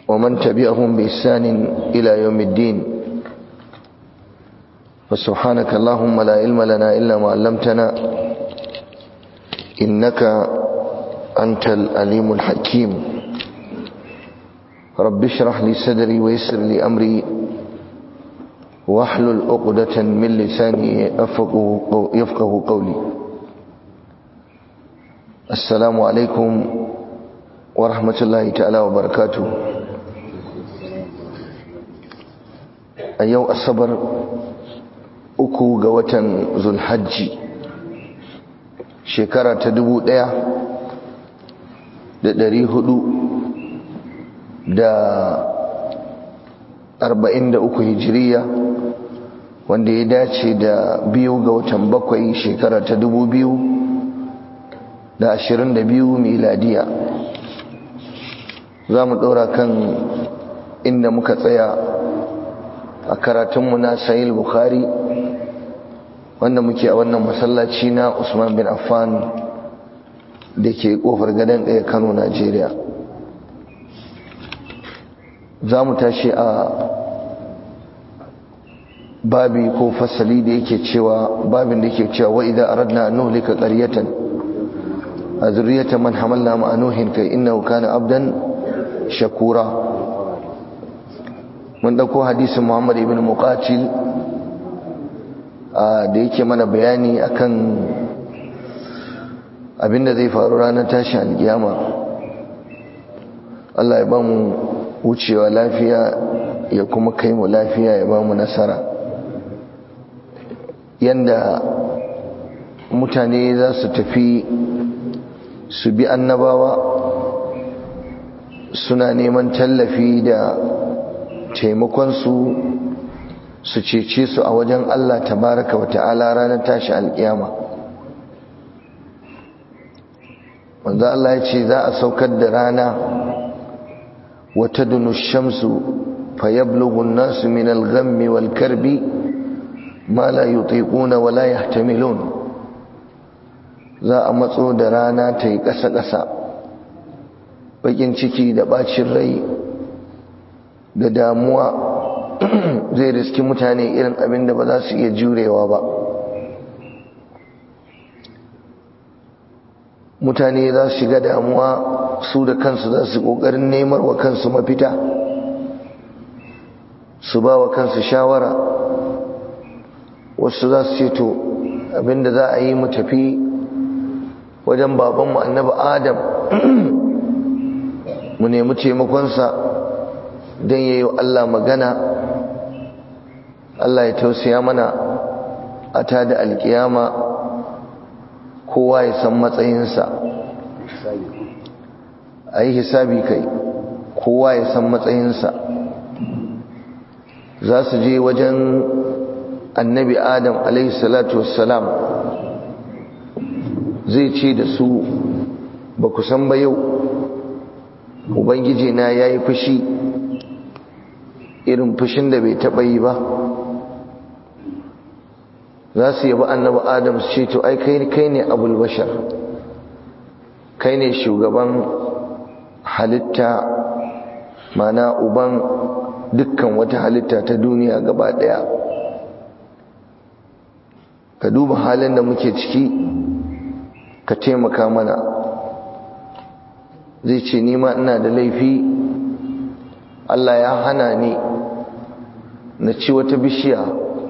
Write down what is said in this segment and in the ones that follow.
ومن تبعهم بإحسان إلى يوم الدين فسبحانك اللهم لا علم لنا إلا ما علمتنا إنك أنت الأليم الحكيم رب اشرح لي صدري ويسر لي أمري واحلل عقدة من لساني يفقه قولي السلام عليكم ورحمة الله تعالى وبركاته a yau asabar uku ga watan zulhajji shekara ta dubu ɗaya da ɗari hudu da arba'in da uku hijiriya wanda ya dace da biyu ga watan bakwai shekara ta dubu biyu da ashirin da biyu miladiya za mu ɗora kan inda muka tsaya a karatunmu na sahih bukhari wanda muke a wannan masallaci na usman bin affan da ke kofar gadon ɗaya kano najeriya za mu tashi a babi ko fasali da yake cewa babin da yake cewa wa idan aradna an nuhlika qaryatan a zurriyatan man hamalna ma nuhin kai innahu kana abdan shakura mun dauko hadisin Muhammad ibn Muqatil da yake mana bayani akan abinda zai faru ranar tashi alkiyama Allah ya bamu wucewa lafiya ya kuma kai mu lafiya ya bamu nasara yanda mutane za su tafi su bi annabawa suna neman tallafi da taimakonsu su cece su a wajen Allah tabaraka wa ta'ala ranar tashi alkiyama wanda Allah ya ce za a saukar da rana wata dunu shamsu fayablugun nasu min alghammi wal karbi ma la yutiquna wa la yahtamilun za a matso da rana ta yi ƙasa-ƙasa bakin ciki da bacin rai da damuwa zai riski mutane irin abin da ba za su iya jurewa ba mutane za su shiga damuwa su da kansu za su ƙoƙarin nemar wa kansu mafita su ba wa kansu shawara wasu za su ce to abinda za a yi mu tafi wajen babanmu annabi adam mu nemi taimakonsa don ya yi Allah magana Allah ya tausaya mana a ta da alkiyama kowa ya san matsayinsa a yi hisabi kai kowa ya san matsayinsa za su je wajen annabi adam salatu wassalam zai ce da su ba ku san ba yau ubangiji na ya yi fushi irin fushin da bai taɓa yi ba za su yabi annabi adam su ce to ai kai ne abul bashar kai ne shugaban halitta mana uban dukkan wata halitta ta duniya gaba ɗaya ka duba halin da muke ciki ka taimaka mana zai ce nima ina da laifi Allah ya hana ni na ci wata bishiya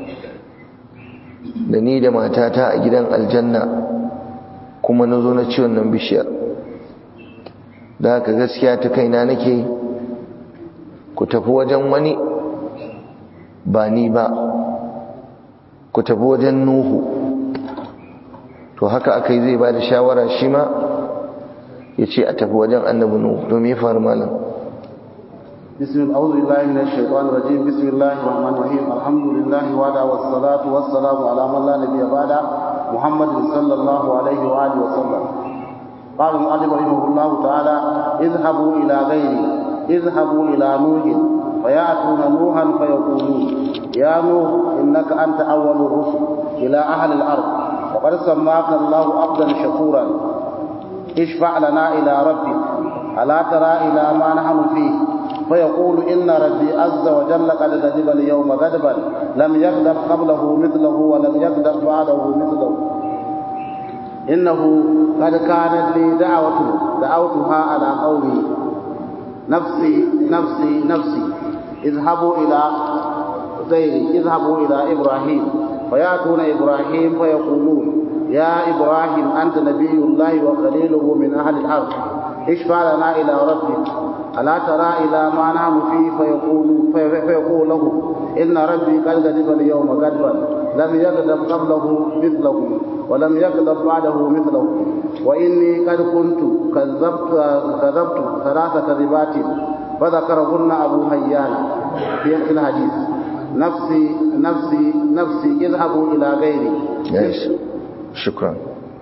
da ni da matata a gidan aljanna kuma na zo na ci wannan bishiyar da haka gaskiya ta kaina nake ku tafi wajen wani ba ni ba ku tafi wajen nuhu to haka aka yi zai ba da shawara shi ma ya ce a tafi wajen annabi nuhu domin ya faru malam بسم الله أعوذ بالله من الشيطان الرجيم بسم الله الرحمن الرحيم الحمد لله وعلى والصلاة والسلام على من لا نبي بعده محمد صلى الله عليه وآله وسلم قال المؤلف رحمه الله تعالى اذهبوا إلى غيري اذهبوا إلى نوح فيأتون نوحا فيقولون يا نوح إنك أنت أول الرسل إلى أهل الأرض وقد سماك الله عبدا شكورا اشفع لنا إلى ربك ألا ترى إلى ما نحن فيه فيقول إن ربي عز وجل قد غضب اليوم غضبا لم يغضب قبله مثله ولم يغضب بعده مثله إنه قد كانت لي دعوة دعوتها على قومي نفسي نفسي نفسي اذهبوا إلى غيري اذهبوا إلى إبراهيم فيأتون إبراهيم فيقولون يا إبراهيم أنت نبي الله وخليله من أهل الأرض اشفع لنا إلى ربك ألا ترى إلى ما نحن فيه فيقول, فيقول له إن ربي قد غضب اليوم غضبا لم يغضب قبله مثله ولم يغضب بعده مثله وإني قد كنت كذبت كذبت ثلاث كذبات فذكرهن أبو هيان في الحديث نفسي نفسي نفسي اذهبوا إلى غيري yes. shukran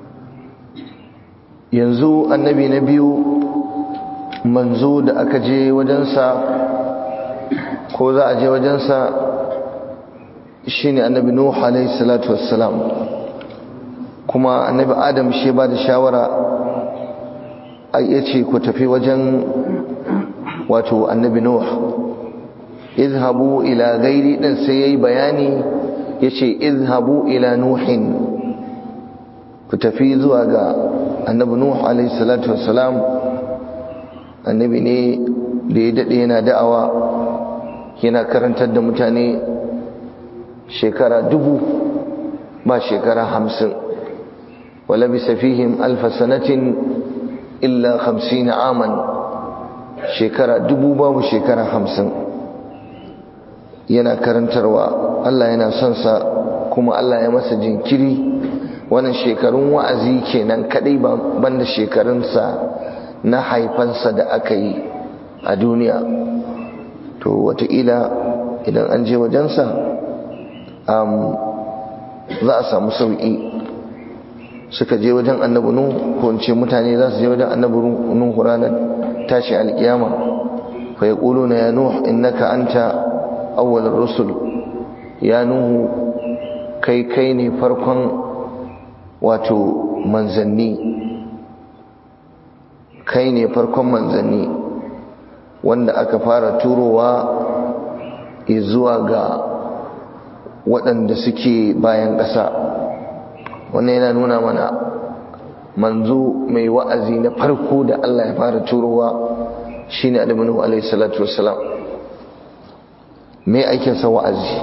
yanzu annabi na biyu manzo da aka je wajensa ko za a je wajensa shine annabi nuh alayhi salatu wassalam kuma annabi adam shi ba da shawara ai yace ku tafi wajen wato annabi nuh izhabu ila gairi din sai yayi bayani yace izhabu ila nuhin ku tafi zuwa ga annabi nuh alayhi salatu wassalam annabi ne da ya dade yana da'awa yana karantar da mutane shekara dubu ba shekara hamsin wala bisa fihim alfa sanatin illa hamsin aman shekara dubu babu shekara hamsin yana karantarwa Allah yana son sa kuma Allah ya masa jinkiri wannan shekarun wa'azi kenan kadai banda shekarunsa na haifansa da aka yi a duniya to wataƙila idan an je wajensa za a samu sauƙi suka je wajen annabi nuhu ko in ce mutane za su je wajen annabi nuhu ranar tashi alƙiyama fa yaquluna ya nuh innaka anta awwalur rusul ya nuhu kai kai ne farkon wato manzanni kai ne farkon manzanni wanda aka fara turowa zuwa ga waɗanda suke bayan ƙasa wannan yana nuna mana manzo mai wa'azi na farko da Allah ya fara turowa shine Adamu Nuhu alaihi salatu wassalam mai aikinsa wa'azi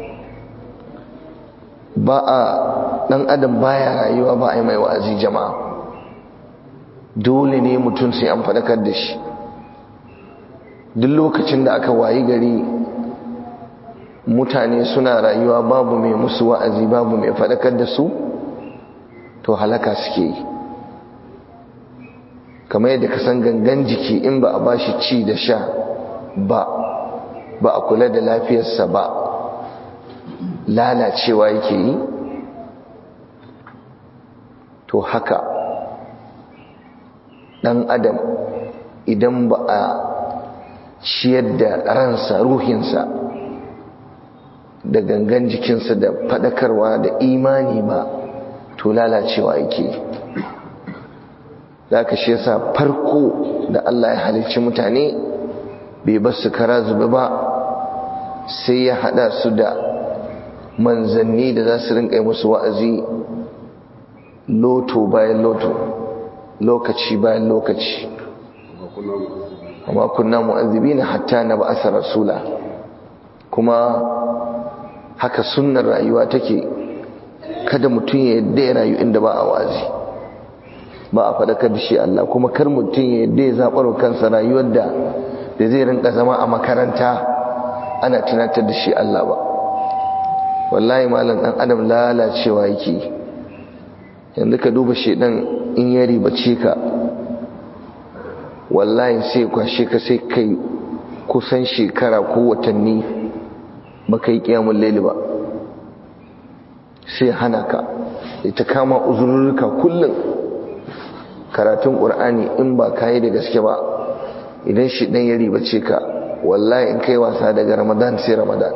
ba a ɗan adam baya rayuwa ba a yi mai wa'azi jama'a dole ne mutum sai an faɗakar da shi duk lokacin da aka wayi gari mutane suna rayuwa babu mai musu wa'azi babu mai faɗakar da su to halaka suke yi kamar yadda ka san gangan jiki in ba a bashi ci da sha ba ba a kula da lafiyarsa ba lalacewa yake yi to haka ɗan adam idan ba a ciyar da ransa ruhinsa da gangan jikinsa da faɗakarwa da imani ba to lalacewa yake za ka shi yasa farko da Allah ya halicci mutane bai ba su kara zube ba sai ya hada su da manzanni da za su rinka musu wa'azi loto bayan loto lokaci bayan lokaci amma kunna mu'azzibina hatta na ba'asa rasula kuma haka sunnar rayuwa take kada mutum ya yadda ya rayu inda ba a wazi ba a faɗakar da shi Allah kuma kar mutum ya yadda ya zaɓar kansa rayuwar da da zai rinka zama a makaranta ana tunatar da shi Allah ba wallahi malam ɗan adam lalacewa yake yanzu ka duba shedan in ya ribace ka wallahi sai kwashe ka sai kai kusan shekara ko watanni ba ka yi ƙiyamun laili ba sai hana ka ita kama uzurruka kullum karatun ƙur'ani in ba ka yi da gaske ba idan shi ɗan ya ribace ka wallahi in kai wasa daga ramadan sai ramadan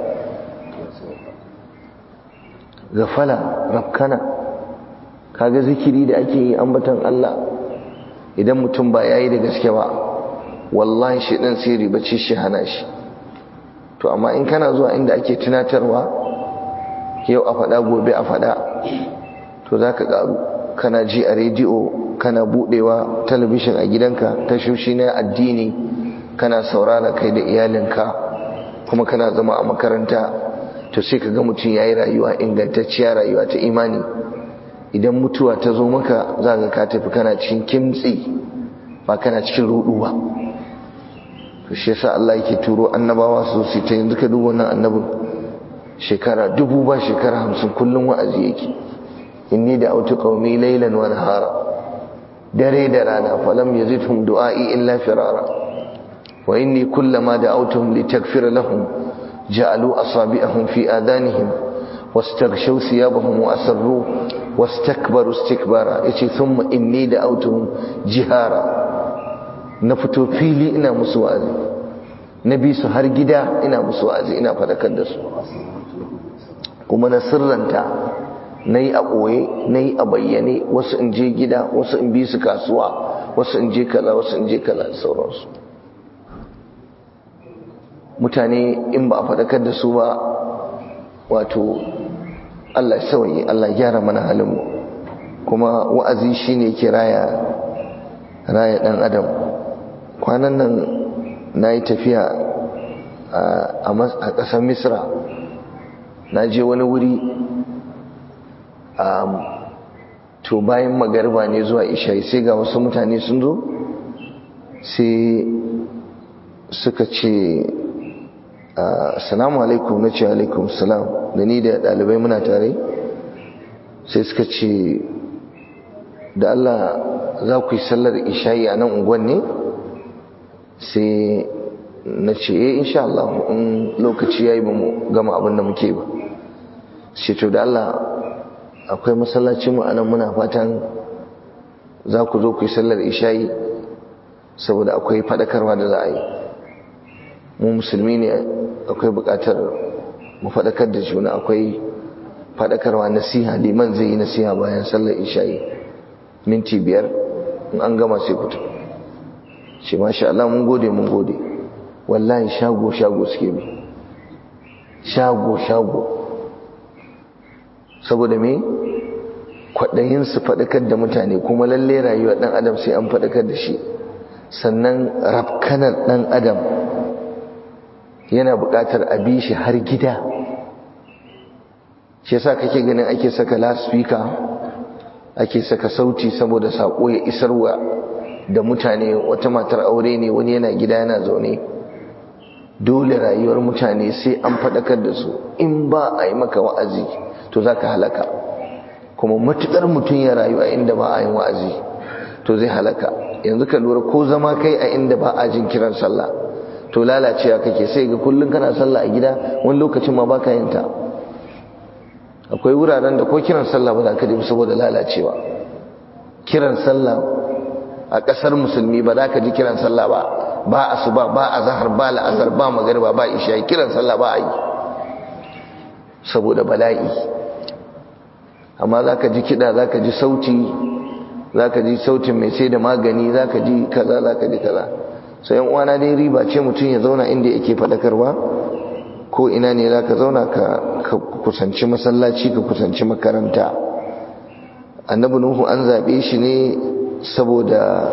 gafala rafkana kaga zikiri da ake yi ambatan Allah idan mutum ba yayi da gaske ba wallahi shi ɗin sai ribaci shi hana shi to amma in kana zuwa inda ake tunatarwa yau a faɗa gobe a faɗa to za ka ƙaru kana ji a rediyo kana buɗewa talabishin a gidanka tashoshi na addini kana saurara kai da iyalinka kuma kana zama a makaranta to sai ka ga mutum ya yi rayuwa ingantacciya rayuwa ta imani idan mutuwa ta zo maka za ka ka tafi kana cikin kimtsi ba kana cikin rudu ba to shi yasa Allah yake turo annabawa su su ta yanzu ka duba wannan annabin shekara dubu ba shekara hamsin kullum wa'azi yake inni da autu qaumi laylan wa nahara dare da rana falam yazidhum du'ai illa firara wa inni kullama da'awtuhum litaghfira lahum ja'alu asabi'ahum fi adanihim واستغشوا ثيابهم وأسروا واستكبروا استكبارا يتي ثم إني دعوتهم جهارا نفتو فيلي إنا مسوازي نبي سهر جدا إنا مسوازي إنا فدكدس kuma na sirranta na yi a ɓoye na yi a bayyane wasu in je gida wasu in bi su kasuwa wasu in je kaza wasu in je kaza da sauransu mutane in ba a faɗakar da su ba wato Allah sauyi Allah gyara mana halinmu kuma wa'azi shine ke raya raya dan adam kwanan nan nayi tafiya a ƙasar Misra na je wani wuri to bayan magarba ne zuwa isha'i sai ga wasu mutane sun zo sai suka ce assalamu alaikum na ce alaikum salam da ni da ɗalibai muna tare sai suka ce da Allah za ku yi sallar isha'i a nan unguwan ne sai na ce eh insha Allah in lokaci yayi ba mu gama abin da muke ba sai to da Allah akwai masallaci mu anan muna fatan za ku zo ku yi sallar isha'i saboda akwai fadakarwa da za a yi mu musulmi ne akwai bukatar mu fadakar da juna akwai fadakarwa nasiha liman zai yi nasiha bayan sallar isha'i minti biyar in an gama sai fito shi masha Allah mun gode mun gode wallahi shago shago suke bi shago shago saboda me kwaɗayin su faɗakar da mutane kuma lalle rayuwar ɗan adam sai an faɗakar da shi sannan rafkanar ɗan adam yana buƙatar a bi shi har gida shi yasa kake ganin ake saka loudspeaker ake saka sauti saboda saƙo ya isarwa da mutane wata matar aure ne wani yana gida yana zaune dole rayuwar mutane sai an faɗakar da su in ba a yi maka wa'azi to za ka halaka kuma matuƙar mutum ya rayu a inda ba a yin wa'azi to zai halaka yanzu ka lura ko zama kai a inda ba a jin kiran sallah to lalacewa kake sai ga kullum kana sallah a gida wani lokacin ma baka yin ta akwai wuraren da ko kiran sallah ba za ka ji saboda lalacewa kiran sallah a ƙasar musulmi ba za ka ji kiran sallah ba ba asuba ba azhar ba la'asar ba magariba ba isha kiran sallah ba a yi saboda bala'i amma za ka ji kiɗa za ka ji sauti za ka ji sautin mai sai da magani za ka ji kaza za ka ji kaza sai yan uwana dai riba ce mutum ya zauna inda yake faɗakarwa ko ina ne za ka zauna ka kusanci masallaci ka kusanci makaranta annabi nuhu an zaɓe shi ne saboda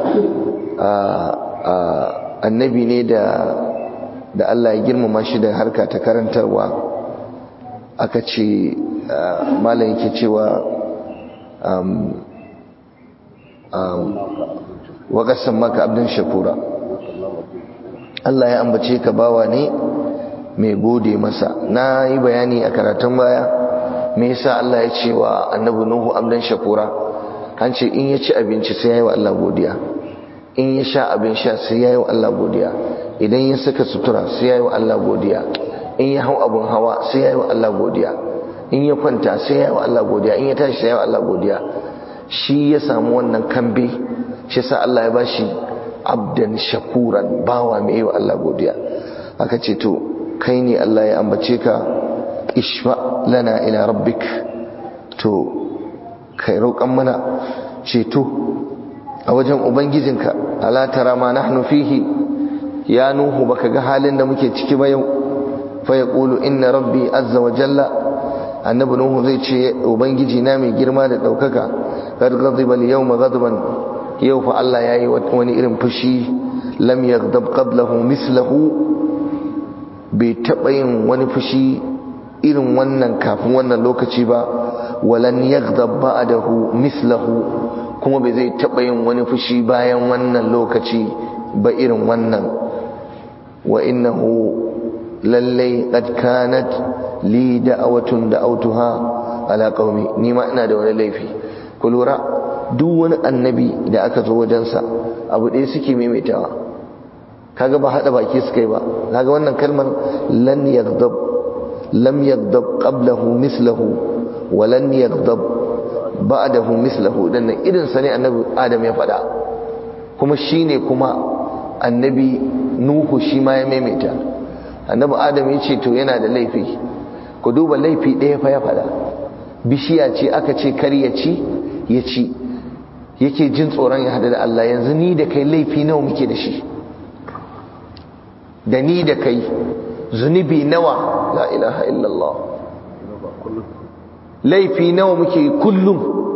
annabi ne da da Allah ya girmama shi da harka ta karantarwa aka ce malam yake cewa wa qassam maka abdan shakura Allah ya ambace ka bawa ne mai gode masa na yi bayani a karatun baya me yasa Allah ya ce wa annabi nuhu abdan shakura an ce in ya ci abinci sai ya yi wa Allah godiya in ya sha abin sha sai ya yi wa Allah godiya idan ya saka sutura sai ya yi wa Allah godiya in ya hau abin hawa sai ya yi wa Allah godiya in ya kwanta sai ya yi wa Allah godiya in ya tashi sai ya yi wa Allah godiya shi ya samu wannan kambe shi sa Allah ya bashi abdan shakuran bawa mai yi wa Allah godiya aka ce to kai ne Allah ya ambace ka ishfa lana ila rabbik to kai roƙan mana ceto a wajen ubangijinka ala tara ma nahnu fihi ya nuhu baka ga halin da muke ciki ba yau fa yaqulu inna rabbi azza wa jalla annabi nuhu zai ce ubangiji na mai girma da daukaka qad ghadiba al-yawma ghadban yau fa Allah yayi wani irin fushi lam yaghdab qablahu mislahu bai taba yin wani fushi irin wannan kafin wannan lokaci ba walan yaghdab ba'dahu mislahu kuma bai zai taba yin wani fushi bayan wannan lokaci ba irin wannan wa innahu lallai qad kanat li da'awatun da'awtuha ala qaumi ni ma ina da wani laifi ku lura duk wani annabi da aka zo wajensa abu ɗaya suke maimaitawa kaga ba hada baki suka yi ba kaga wannan kalmar lan yaghdab lam yaghdab qablahu mislahu wa lan yaghdab ba'dahu mislahu dan irin sa ne annabi adam ya faɗa kuma shine kuma annabi nuhu shi ma ya maimaita annabi adam ya ce to yana da laifi ku duba laifi ɗaya fa ya faɗa bishiya ce aka ce kar ya ci ya ci yake jin tsoron ya hada da Allah yanzu ni da kai laifi nawa muke da shi da ni da kai zunubi nawa la ilaha illallah laifi nawa muke kullum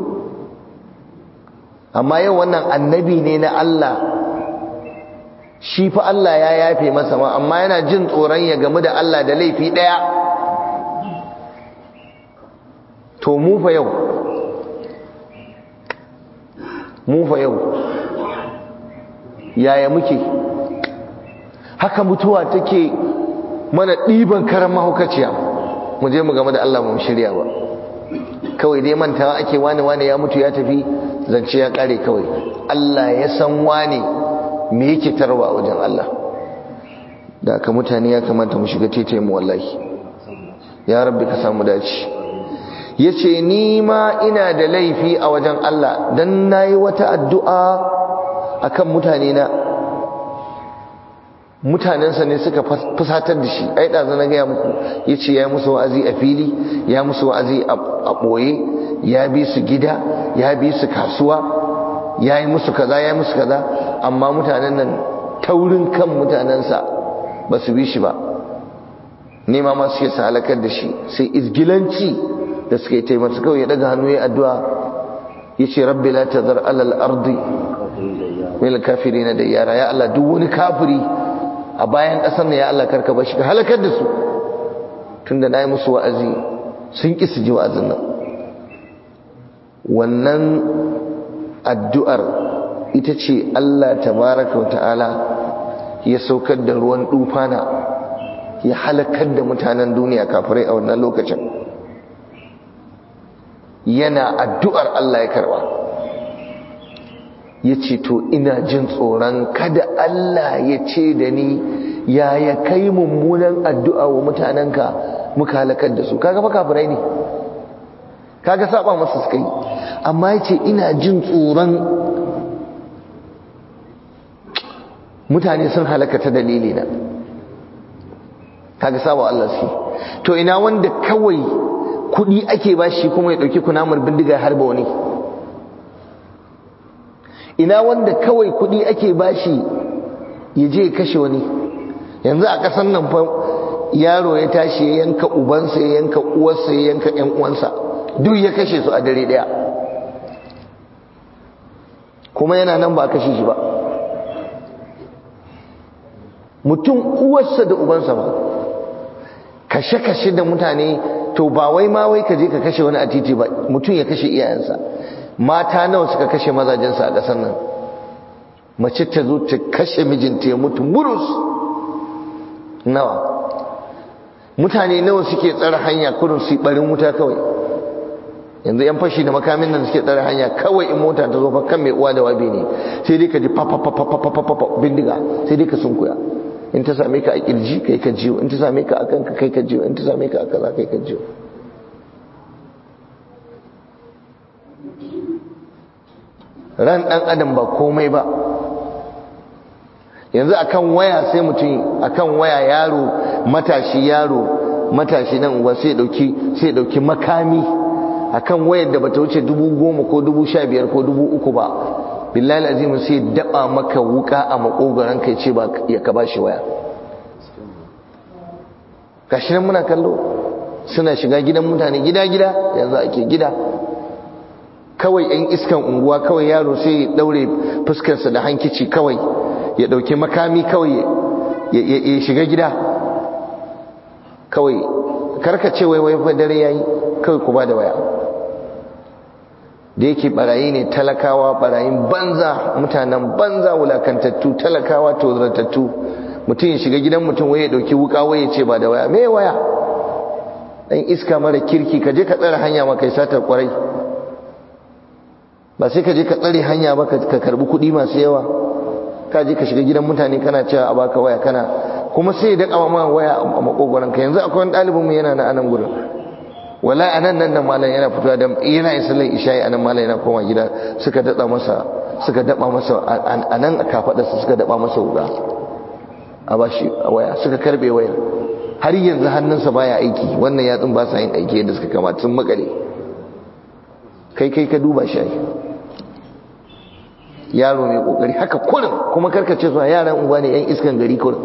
amma yau wannan annabi ne na Allah shi fa Allah ya yafe masa ma amma yana jin tsoron ya gamu da Allah da laifi daya to mu fa yau mu fa yau yaya muke haka mutuwa take mana ɗiban karan mahaukaciya mu je mu game da Allah mu shirya ba kawai dai mantawa ake wani wani ya mutu ya tafi zance ya kare kawai Allah ya san wani me yake tarwa wajen Allah da aka mutane ya kamata mu shiga tete mu wallahi ya rabbi ka samu dace yace ni ma ina da laifi a wajen Allah dan nayi wata addu'a akan mutane na mutanensa ne suka fusatar da shi ai da na gaya muku yace ya musu wa'azi a fili ya musu wa'azi a boye ya bi su gida ya bi su kasuwa ya yi musu kaza ya yi musu kaza amma mutanen nan taurin kan mutanensa ba su bi shi ba nema ma suke sa halakar da shi sai izgilanci da suka yi taimaka kawai ya daga hannu ya addu'a ya ce rabbi la tazar alal ardi mil kafiri na da yara ya Allah duk wani kafiri a bayan ƙasar na ya Allah karka ba shi ka halakar da su tunda na yi musu wa'azi sun ƙi su ji wa'azin nan wannan addu'ar ita ce Allah tabaraka wa ta'ala ya saukar da ruwan dufana ya halakar da mutanen duniya kafirai a wannan lokacin yana addu'ar Allah ya karba ya ce to ina jin tsoron kada Allah ya ce da ni ya ya kai mummunan addu'a wa mutanenka muka halakar da su kaga fa kafirai ne kaga saba masa suka yi amma ya ce ina jin tsoron mutane sun halaka ta dalili na kaga saba Allah su to ina wanda kawai kudi ake bashi kuma ya dauki kunamar bindiga harba wani ina wanda kawai kudi ake bashi ya je kashe wani yanzu a kasan nan fa yaro ya tashi ya yanka ubansa ya yanka uwarsa ya yanka ƴan uwansa duk ya kashe su a dare daya kuma yana nan ba a kashe shi ba mutum uwarsa da ubansa ba kashe-kashe da mutane to ba wai ma wai ka je ka kashe wani a titi ba mutum ya kashe iyayensa mata nawa suka kashe mazajensa a ƙasar nan mace ta zo ta kashe mijinta ya mutu murus nawa mutane nawa suke tsara hanya kurin su barin wuta kawai yanzu yan fashi da makamin nan suke tsara hanya kawai in mota ta zo fa kan mai uwa da wabi ne sai dai ka ji papapapapapapa bindiga sai dai ka sunkuya in ta same ka a kirji kai ka jiyo in ta same ka a kanka kai ka jiyo in ta same ka a kaza kai ka jiyo ran dan adam ba komai ba yanzu akan waya sai mutum akan waya yaro matashi yaro matashi nan uwa sai dauki sai dauki makami akan wayar da bata wuce dubu goma ko dubu sha biyar ko dubu uku ba billahi azim sai daba maka wuka a makogaran kai ce ba ya ka bashi waya gashi nan muna kallo suna shiga gidan mutane gida gida yanzu ake gida kawai yan iskan unguwa kawai yaro sai ya daure fuskarsa da hankici kawai ya dauki makami kawai ya shiga gida kawai karkace wai wai dare yayi kawai ku ba da waya da yake barayi ne talakawa barayin banza mutanen banza wulakantattu talakawa tozartattu mutum ya shiga gidan mutum waye dauki wuka waye ce ba da waya me waya dan iska mara kirki ka je ka tsare hanya ma kai satar kwarai ba sai ka je ka tsare hanya ba ka karbi kuɗi masu yawa ka je ka shiga gidan mutane kana cewa a baka waya kana kuma sai ya daka ma waya a makogoron ka yanzu akwai wani ɗalibin mu yana na anan gurin wala anan nan nan malam yana fitowa da yana yin sallar isha'i anan malam yana koma gida suka dada masa suka daba masa anan a kafadarsa suka daba masa wuga a bashi a waya suka karbe wayar har yanzu hannunsa baya aiki wannan yatsun ba sa yin aiki yadda suka kamata sun makale kai kai ka duba shi yaro mai kokari haka kurin kuma karkace su yaran unguwa ne yan iskan gari kurin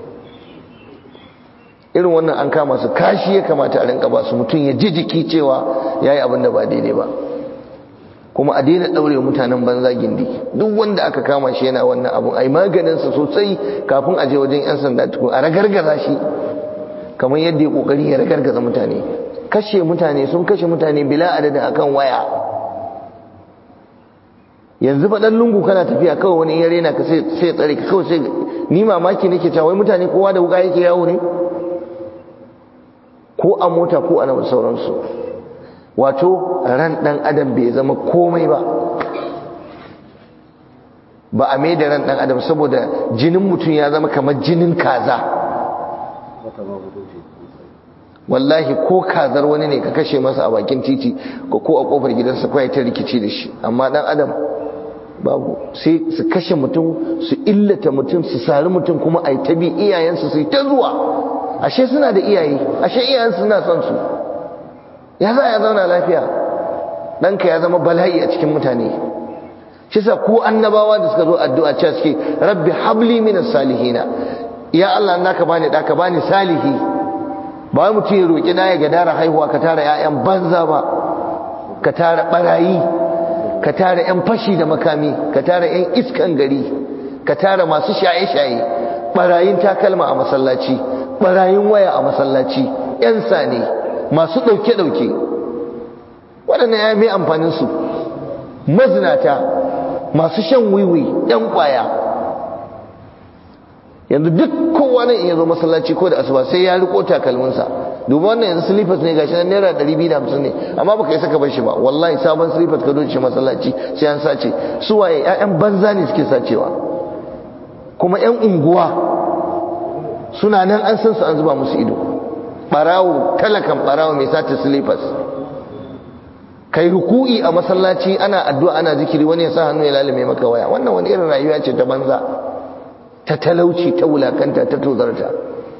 irin wannan an kama su kashi ya kamata a rinka ba su mutum ya ji jiki cewa yayi abin da ba daidai ba kuma a daina daure mutanen banza gindi duk wanda aka kama shi yana wannan abun ai maganin sa sosai kafin a je wajen yan sanda tukun a ragargaza shi kamar yadda ya kokari ya ragargaza mutane kashe mutane sun kashe mutane bila adadin akan waya yanzu fa dan lungu kana tafiya kawai wani yare na ka sai sai tsare ka kawai sai ni mamaki nake cewa wai mutane kowa da wuka yake yawo ne ko a mota ko a sauransu wato ran dan adam bai zama komai ba ba a mai da ran dan adam saboda jinin mutum ya zama kamar jinin kaza wallahi ko kazar wani ne ka kashe masa a bakin titi ko ko a kofar gidansa kawai ta rikici da shi amma dan adam babu sai su kashe mutum su illata mutum su sari mutum kuma a yi ta bi iyayensu su yi ta zuwa ashe suna da iyaye ashe iyayensu suna son su ya za ya zauna lafiya ɗanka ya zama bala'i a cikin mutane shi sa ku annabawa da suka zo addu'a cewa suke rabbi habli minas salihina ya Allah naka bani da ka bani salihi ba mutum ya roki da ya gadara haihuwa ka tara ƴaƴan banza ba ka tara barayi ka tara ƴan fashi da makami ka tara ƴan iskan gari ka tara masu shaye-shaye barayin takalma a masallaci barayin waya a masallaci ƴan sane masu ɗauke-ɗauke waɗannan ya mai amfaninsu mazinata masu shan wiwi ɗan ƙwaya yanzu duk kowa nan iya zo masallaci ko da asuba sai ya riko takalminsa duba wannan yanzu slippers ne gashi nan naira 250 ne amma baka yi saka bar shi ba wallahi sabon slippers ka doce masallaci sai an sace su waye ƴaƴan banza ne suke sacewa kuma ƴan unguwa suna nan an san su an zuba musu ido barawo talakan barawo mai sace slippers kai ruku'i a masallaci ana addu'a ana zikiri wani ya sa hannu ya lalame maka waya wannan wani irin rayuwa ce ta banza ta talauci ta wulakanta ta tozarta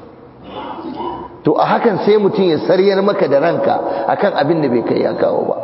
to a hakan sai mutum ya saryar maka da ranka akan abin da bai kai ya kawo ba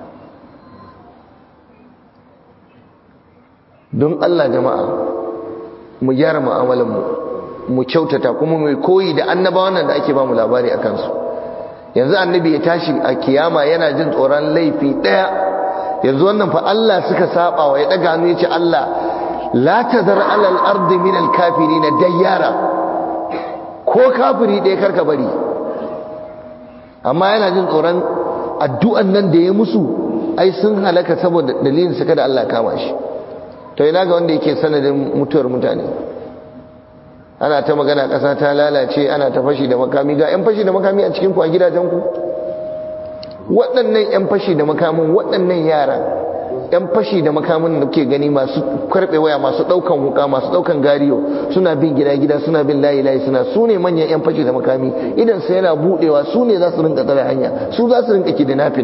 don Allah jama'a mu gyara mu'amalanmu mu kyautata kuma mu koyi da annabawan nan da ake ba mu labari akan su yanzu annabi ya tashi a kiyama yana jin tsoron laifi daya yanzu wannan fa Allah suka saba wa ya daga hannu yace Allah la tazar alal ardi min al kafirin dayyara ko kafiri ɗaya karka bari amma yana jin tsoron addu'an nan da ya musu ai sun halaka saboda dalilin sa kada Allah kama shi to ina ga wanda yake sanadin mutuwar mutane ana ta magana ƙasa ta lalace ana ta fashi da makami ga 'yan fashi da makami a cikin ku a gidajenku waɗannan 'yan fashi da makamin waɗannan yara 'yan fashi da makamin da ke gani masu karɓe waya masu ɗaukan wuka masu ɗaukan gariyo suna bin gida-gida suna bin layi-layi suna su ne manyan 'yan fashi da makami idan sai yana buɗewa su ne za su rinka tsare hanya su za su rinka kidnapping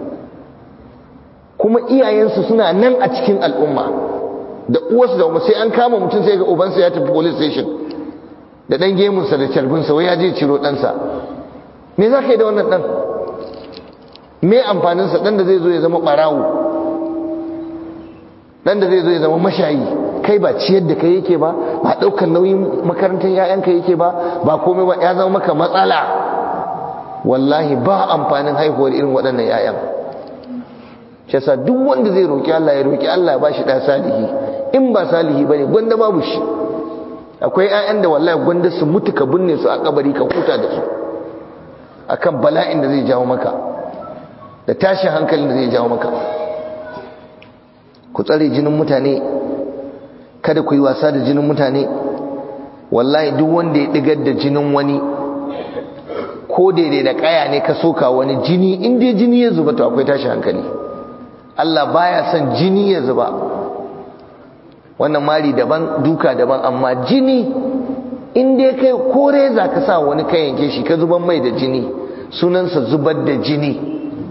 kuma iyayensu suna nan a cikin al'umma da uwarsu da sai an kama mutum sai ga ubansa ya tafi police station da ɗan gemunsa da carbinsa wai ya je ciro ɗansa me za ka yi da wannan ɗan me amfaninsa ɗan da zai zo ya zama ɓarawo dan da zai zo ya zama mashayi kai ba ciyar da kai yake ba ba daukar nauyin makarantar yayanka yake ba ba komai ba ya zama maka matsala wallahi ba amfanin haihuwar irin waɗannan yayan shi yasa duk wanda zai roki Allah ya roki Allah ba shi da salihi in ba salihi bane gwanda babu shi akwai yayan da wallahi gwanda su mutu ka binne su a kabari ka huta da su akan bala'in da zai jawo maka da tashin hankalin da zai jawo maka ku tsare jinin mutane kada ku yi wasa da jinin mutane wallahi duk wanda ya digar da jinin wani ko daidai da kaya ne ka soka wani jini in dai jini ya zuba to akwai tashin hankali Allah baya son jini ya zuba wannan mari daban duka daban amma jini in dai kai ko reza ka sa wani kan yanke shi ka zuban mai da jini sunansa zubar da jini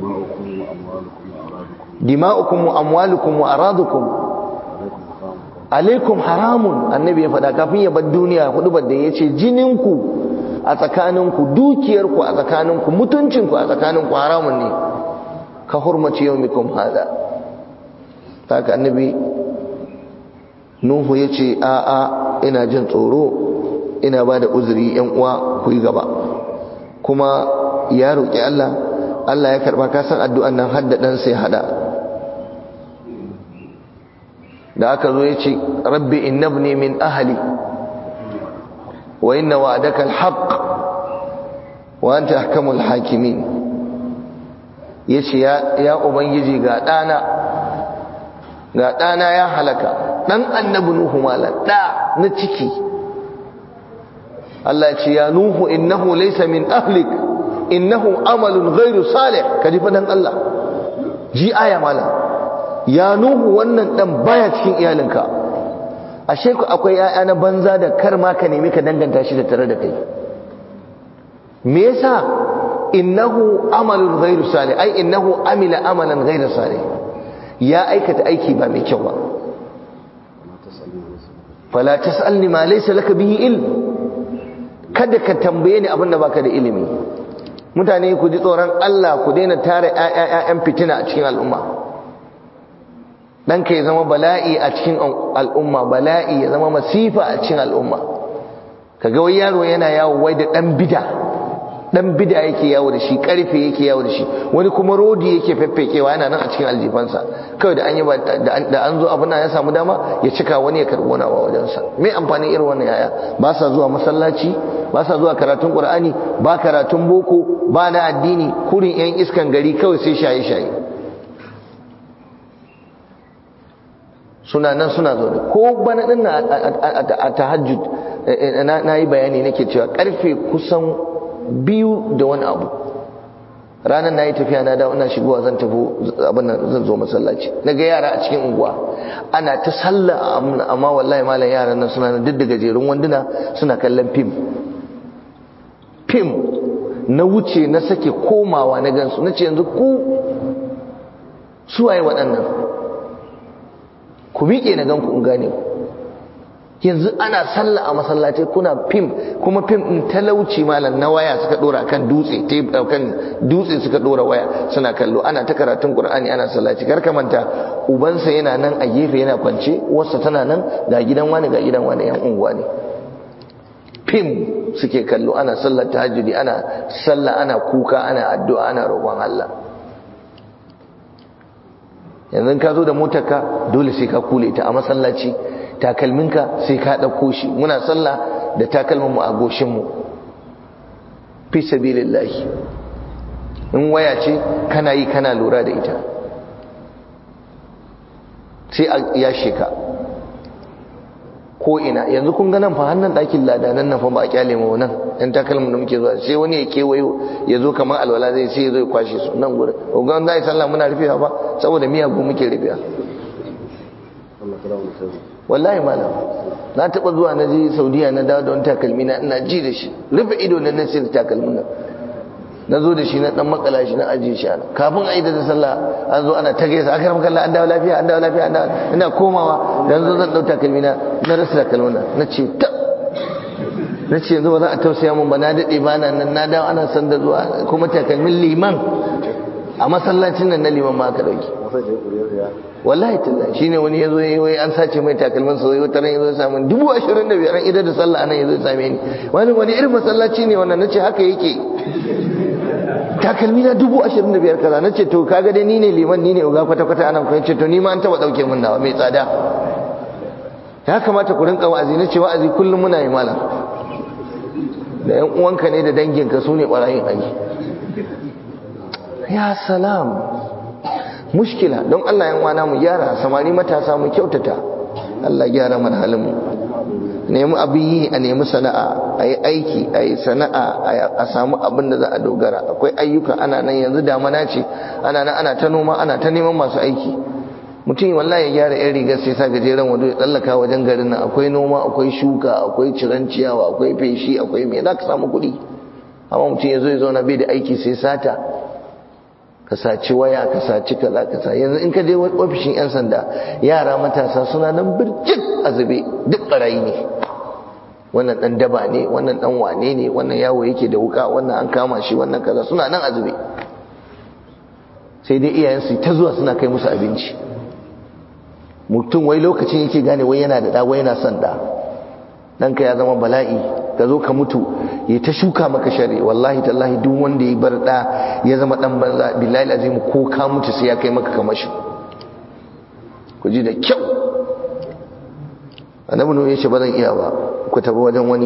dima'ukum wa amwalukum wa aradukum alaikum haramun annabi ya faɗa kafin ya bar duniya hudu da ya ce jininku a tsakaninku dukiyarku a tsakaninku mutuncinku a tsakaninku haramun ne ka hurmaci yaumikum hada haka annabi nuhu ya ce a'a ina jin tsoro ina ba da uzuri yan uwa ku yi gaba kuma ya roƙi Allah Allah ya karɓa kasan addu'an nan hadda ɗan sai hada da aka zo ya ce rabbi innabni min ahli wa inna wa'adaka alhaq wa anta ahkamul hakimin yace ya ya ubangiji ga dana ga dana ya halaka dan annabi nuhu malan da na ciki Allah ya ce ya nuhu innahu laysa min ahlik innahu amalun ghairu salih kaji fadan Allah ji aya malam ya nuhu wannan dan baya cikin iyalinka ashe ku akwai yaya na banza da kar ma ka nemi ka danganta shi da tare da kai me yasa innahu amalun ghairu salih ai innahu amila amalan ghairu salih ya aikata aiki ba mai kyau ba fala tasalni ma laysa laka bihi ilm kada ka tambaye ni abin da baka da ilimi mutane ku ji tsoron Allah ku daina tara ƴaƴan fitina a cikin al'umma ɗanka ya zama bala'i a cikin al'umma bala'i ya zama masifa a cikin al'umma kaga wai yaro yana yawo wai da ɗan bida ɗan bida yake yawo da shi ƙarfe yake yawo da shi wani kuma rodi yake feffekewa yana nan a cikin aljifansa kawai da an yi da an zo abin ya samu dama ya cika wani ya karɓo na wajensa me amfanin irin wannan yaya ba sa zuwa masallaci ba sa zuwa karatun qur'ani ba karatun boko ba na addini kurin yan iskan gari kawai sai shaye shaye suna nan suna zaune ko bana din a tahajjud na yi bayani nake cewa karfe kusan biyu da wani abu ranar na yi tafiya na dawo ina shigowa zan tafi abin nan zan zo masallaci na ga yara a cikin unguwa ana ta sallah amma wallahi malam yaran nan suna duk da gajerun wanduna suna kallon fim fim na wuce na sake komawa na gansu na ce yanzu ku suwaye waɗannan ku miƙe na ganku in gane ku yanzu ana sallah a masallaci kuna fim kuma fim din talauci malam na waya suka dora kan dutse kan dutse suka dora waya suna kallo ana ta karatun qur'ani ana sallaci kar ka manta ubansa yana nan a gefe yana kwance uwarsa tana nan ga gidan wani ga gidan wani yan unguwa ne fim suke kallo ana sallar tahajjudi ana sallah ana kuka ana addu'a ana roƙon Allah yanzu ka zo da motarka dole sai ka kule ta a masallaci takalminka sai ka ɗauko shi muna sallah da takalminmu a goshinmu fi sabilillahi in waya ce kana yi kana lura da ita sai a yashe ka ko ina yanzu kun ga nan fa hannun ɗakin ladanan nan fa ba a kyale mu nan ɗan takalmin da muke zuwa sai wani ya kewayo ya zo kamar alwala zai sai ya zo ya kwashe su nan gurin ga wanda ya sallah muna rufewa ba saboda miyagu muke rufewa wallahi malam na taba zuwa na je saudiya na dawo da wani takalmi na ina ji da shi rufe ido na nan sai da takalmin nan na zo da shi na dan makala shi na ajiye shi ana kafin a yi da sallah an zo ana ta gaisa aka ramka an dawo lafiya an dawo lafiya an dawo ina komawa dan zo zan dau takalmi na na rasa takalmin nan na ce ta na ce yanzu ba za a tausaya mun ba na dade ba na nan na dawo ana san da zuwa kuma takalmin liman a masallacin nan na liman ma aka dauki wallahi tallahi shine wani yazo yayi wai an sace mai takalmin sa wata ran yazo ya samu dubu ashirin da biyar idan da sallah anan yazo ya same ni wani wani irin masallaci ne wannan nace haka yake takalmi na dubu ashirin da biyar kaza nace to kaga dai ni ne liman ni ne uga kwata kwata anan ko yace to ni ma an taba dauke min nawa mai tsada ya kamata ku rinka wa'azi nace wa'azi kullum muna yi malam da yan uwanka ne da danginka su ne barayin ayi ya salam mushkila don Allah yan wana mu gyara samari matasa mu kyautata Allah gyara mana halin mu nemi abin yi a nemi sana'a a yi aiki a yi sana'a a samu abin da za a dogara akwai ayyuka ana nan yanzu damana ce ana nan ana ta noma ana ta neman masu aiki mutum wallahi ya gyara yan rigar sai sa gajeren wando ya tsallaka wajen garin nan akwai noma akwai shuka akwai ciran ciyawa akwai feshi akwai me za ka samu kuɗi amma mutum ya zo ya zauna bai da aiki sai sata ka saci waya ka saci kaza ka sa yanzu in ka je ofishin yan sanda yara matasa suna nan birjik a zube duk barayi ne wannan dan daba ne wannan dan wane ne wannan yawo yake da wuka wannan an kama shi wannan kaza suna nan a zube sai dai iyayensu ta zuwa suna kai musu abinci mutum wai lokacin yake gane wai yana da da wai yana son da ɗanka ya zama bala'i ka zo ka mutu ya ta shuka maka shari wallahi tallahi duk wanda ya bar da ya zama dan banza billahi azim ko ka mutu sai ya kai maka kamashi ku ji da kyau annabi ne yace ba zan iya ba ku tafi wajen wani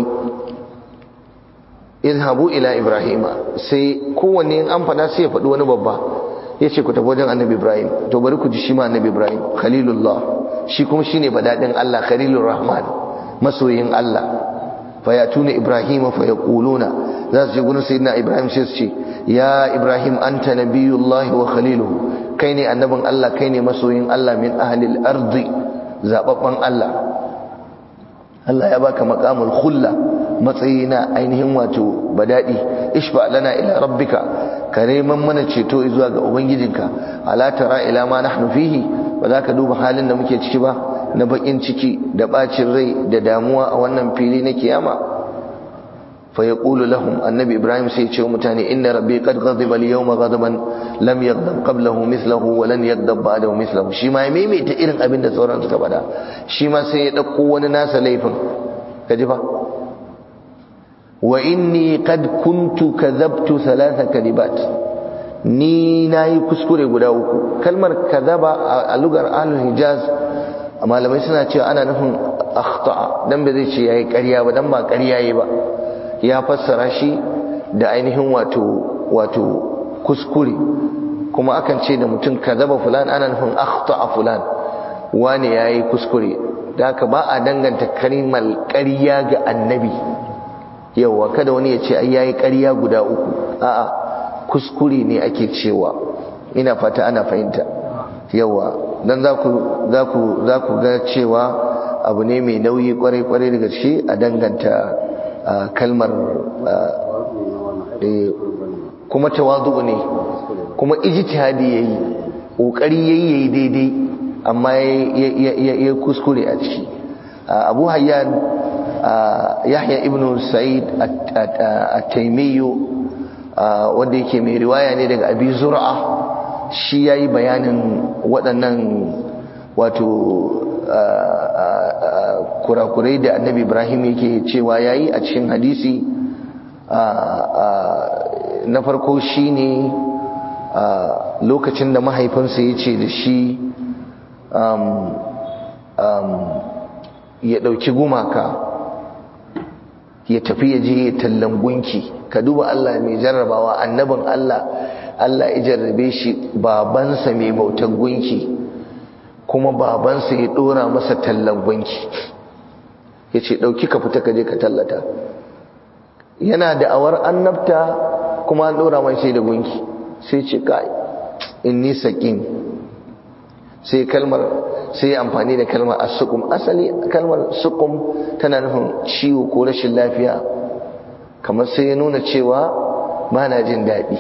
izhabu ila ibrahima sai kowanne in an fada sai ya faɗi wani babba yace ku tafi wajen annabi ibrahim to bari ku ji shi ma annabi ibrahim khalilullah shi kuma shine badadin Allah khalilur rahman masoyin Allah fayatuna ibrahim fa yaquluna za su je gurin sayyidina ibrahim sai su ce ya ibrahim anta nabiyullahi wa khaliluhu kai ne annabin Allah kai ne masoyin Allah min ahlil ardi zababban Allah Allah ya baka maqamul khulla matsayi na ainihin wato badadi ishfa lana ila rabbika kareman mana ceto zuwa ga ubangijinka ala tara ila ma nahnu fihi ba za ka duba halin da muke ciki ba na bakin ciki da bacin rai da damuwa a wannan fili na kiyama fa yaqulu lahum annabi ibrahim sai ya ce mutane inna rabbi qad ghadiba al-yawma ghadaban lam yaghdab qablahu mithluhu wa lan yaghdab ba'dahu mithluhu shi ma ya maimaita irin abin da sauran suka bada shi ma sai ya dauko wani nasa laifin kaji fa wa inni qad kuntu kadhabtu thalatha kalibat ni nayi kuskure guda uku kalmar kadhaba a lugar ahlul hijaz malamai suna cewa ana nufin akhta'a dan ba zai ce yayi ƙarya ba dan ba ƙarya yayi ba ya fassara shi da ainihin wato wato kuskure kuma akan ce da mutum kadhaba fulan ana nufin akhta'a fulan wani yayi kuskure da haka ba a danganta kalmar ƙarya ga annabi yawa kada wani ya ce ai yayi ƙarya guda uku a'a kuskure ne ake cewa ina fata ana fahimta yawa dan za ku za ku za ku ga cewa abu ne mai nauyi kwarai kwarai daga gaske a danganta kalmar kuma tawazu ne kuma ijtihadi yayi kokari yayi yayi daidai amma ya kuskure a ciki abu hayyan yahya ibn sa'id at-taymi wanda yake mai riwaya ne daga abi zur'a shi yayi bayanin waɗannan wato kurakurai da annabi ibrahim yake cewa yayi a cikin hadisi na farko shine lokacin da mahaifinsa ya ce da shi ya ɗauki gumaka ya tafi ya je ya tallan gunki ka duba Allah mai jarrabawa annabin Allah Allah ya jarrabe shi babansa mai bautar gunki kuma babansa ya ɗora masa tallan gunki ya ce ɗauki ka fita ka je ka tallata yana da awar annabta kuma an ɗora mai sai da gunki sai ce kai inni saƙin sai kalmar sai amfani da kalmar asukum asali kalmar sukum tana nufin ciwo ko rashin lafiya kamar sai ya nuna cewa ba na jin daɗi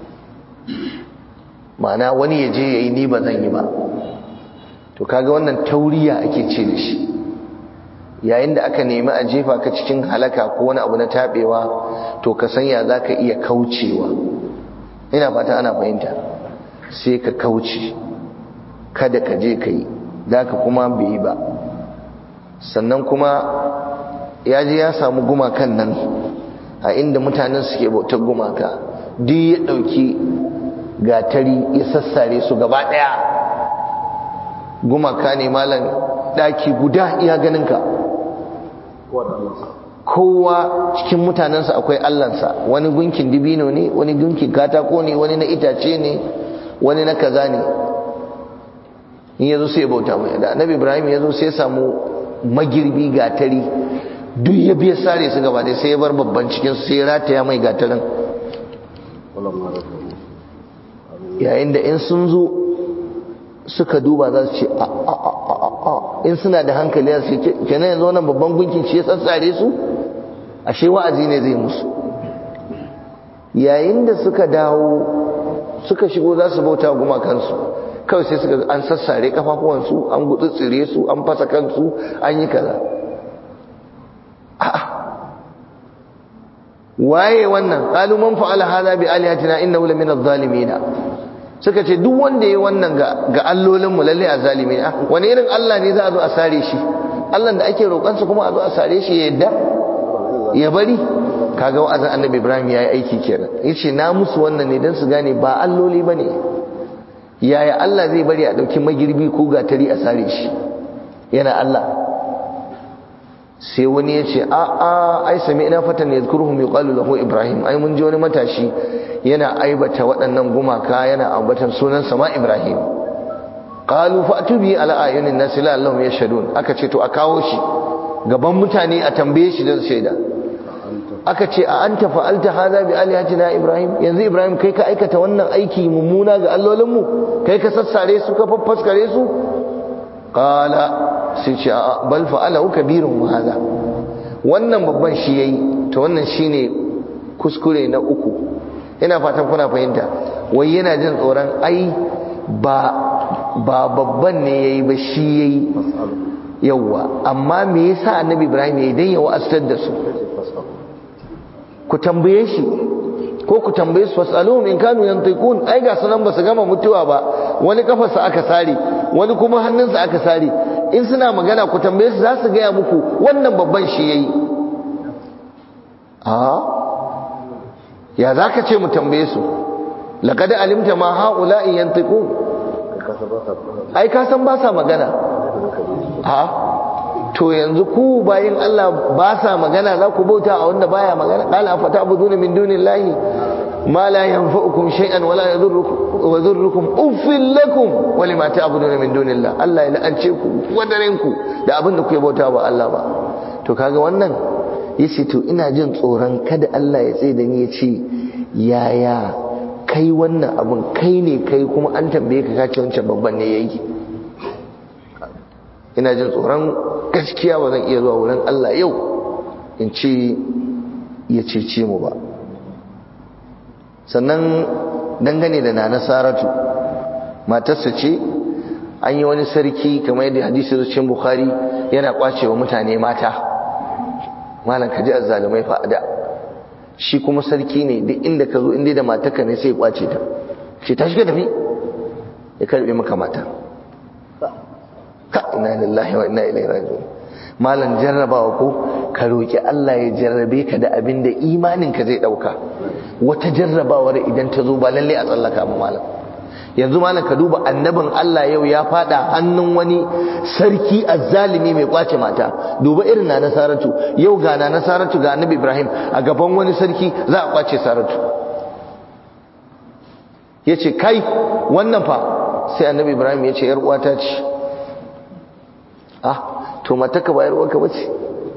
ma'ana wani ya je ya yi ni ba zan yi ba to kaga wannan tauriya ake ce da shi yayin da aka nemi a jefa ka cikin halaka ko wani abu na taɓewa to ka sanya za ka iya kaucewa ina fata ana fahimta sai ka kauce kada ka je ka yi da ka kuma bai yi ba sannan kuma ya je ya samu gumakan nan a inda mutanen suke bautar gumaka duk ya ɗauki gatari ya sassare su gaba ɗaya gumaka ne malam ɗaki guda iya ganinka kowa cikin mutanensa akwai allansa wani gunkin dibino ne wani gunkin katako ne wani na itace ne wani na kaza ne in yazo sai ya bauta mai da annabi ibrahim yazo sai ya samu magirbi gatari duk ya biya sare su gaba sai ya bar babban cikin su sai ya rataya mai gatarin yayin da in sun zo suka duba za su ce a a a a a in suna da hankali za su ce kenan yanzu wannan babban gunkin shi ya tsatsare su ashe wa'azi ne zai musu yayin da suka dawo suka shigo za su bauta gumakansu kawai sai suka an sassare kafafuwansu an gutsutsire su an fasa kansu an yi kaza a'a waye wannan qalu man fa'ala hadha bi alihatina innahu lamin adh-dhalimin suka ce duk wanda yayi wannan ga ga allolin mu lalle azzalimi ah wani irin Allah ne za a zo a sare shi Allah da ake roƙon sa kuma a zo a sare shi ya yadda ya bari kaga wa'azin annabi Ibrahim yayi aiki kenan yace na musu wannan ne dan su gane ba alloli bane yaya Allah zai bari a dauki magirbi ko gatari a sare shi yana Allah sai wani ya ce a a ai sami ina fatan ya zkuruhum yuqalu lahu ibrahim ai mun ji wani matashi yana aibata waɗannan gumaka yana ambatan sunan sama ibrahim qalu fa'tu bi ala ayunin nas la allahum yashhadun aka ce to a kawo shi gaban mutane a tambaye shi don shaida aka ce a anta fa'alta hadha bi alihatina ibrahim yanzu ibrahim kai ka aikata wannan aiki mummuna ga allolinmu kai ka sassare su ka faffaskare su qala sai ce a bal fa'alahu kabirun hadha wannan babban shi yayi to wannan shine kuskure na uku ina fatan kuna fahimta wai yana jin tsoron ai ba ba babban ne yayi ba shi yayi yawa amma me yasa annabi ibrahim yayi dan ya wa'astar da su ku tambaye shi ko ku tambaye su fasaluhum in kanu yantiqun ai ga sunan ba su gama mutuwa ba wani kafarsa aka sare wani kuma hannunsa aka sare in suna magana ku tambaye su za su gaya muku wannan babban shi yayi a ya za ka ce mu tambaye su laqad alimta ma haula'i yantiqun ai ka san ba sa magana a to yanzu ku bayin Allah ba sa magana za ku bauta a wanda baya magana qala fa ta'buduna min dunillahi ma la yanfa'ukum shay'an wala yadhurrukum wa yadhurrukum uffil lakum wa lima ta'buduna min dunillah Allah ya la'ance ku wadaren ku da abin da kuke bauta ba Allah ba to kaga wannan yace to ina jin tsoron kada Allah ya tsaye da ni ya ce yaya kai wannan abun kai ne kai kuma an tambaye ka kace wancan babban ne yayi ina jin tsoron gaskiya ba zan iya zuwa wurin Allah yau in ce ya cece mu ba sannan dangane da nana saratu matarsa ce an yi wani sarki kamar yadda hadisi zuciyar bukhari yana kwacewa mutane mata malam ka ji azzalumai fa'ada shi kuma sarki ne duk inda ka zo inda da matarka ne sai ya kwace ta ce ta shiga tafi ya karbe maka mata ka inna lillahi wa inna ilaihi raji'un malam jarrabawa ko ka roki Allah ya jarrabe ka da abin da imanin ka zai dauka wata jarrabawar idan ta zo ba lalle a tsallaka ba malam yanzu malam ka duba annabin Allah yau ya fada hannun wani sarki azzalimi mai kwace mata duba irin na nasaratu yau ga na nasaratu ga annabi Ibrahim a gaban wani sarki za a kwace saratu yace kai wannan fa sai annabi Ibrahim yace yar uwata ce ah to mataka ba yar uwarka bace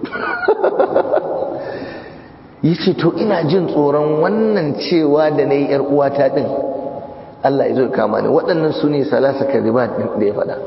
yace to ina jin tsoron wannan cewa da nayi yar uwata din Allah ya zo kama ni waɗannan su ne salasa karibat da ya faɗa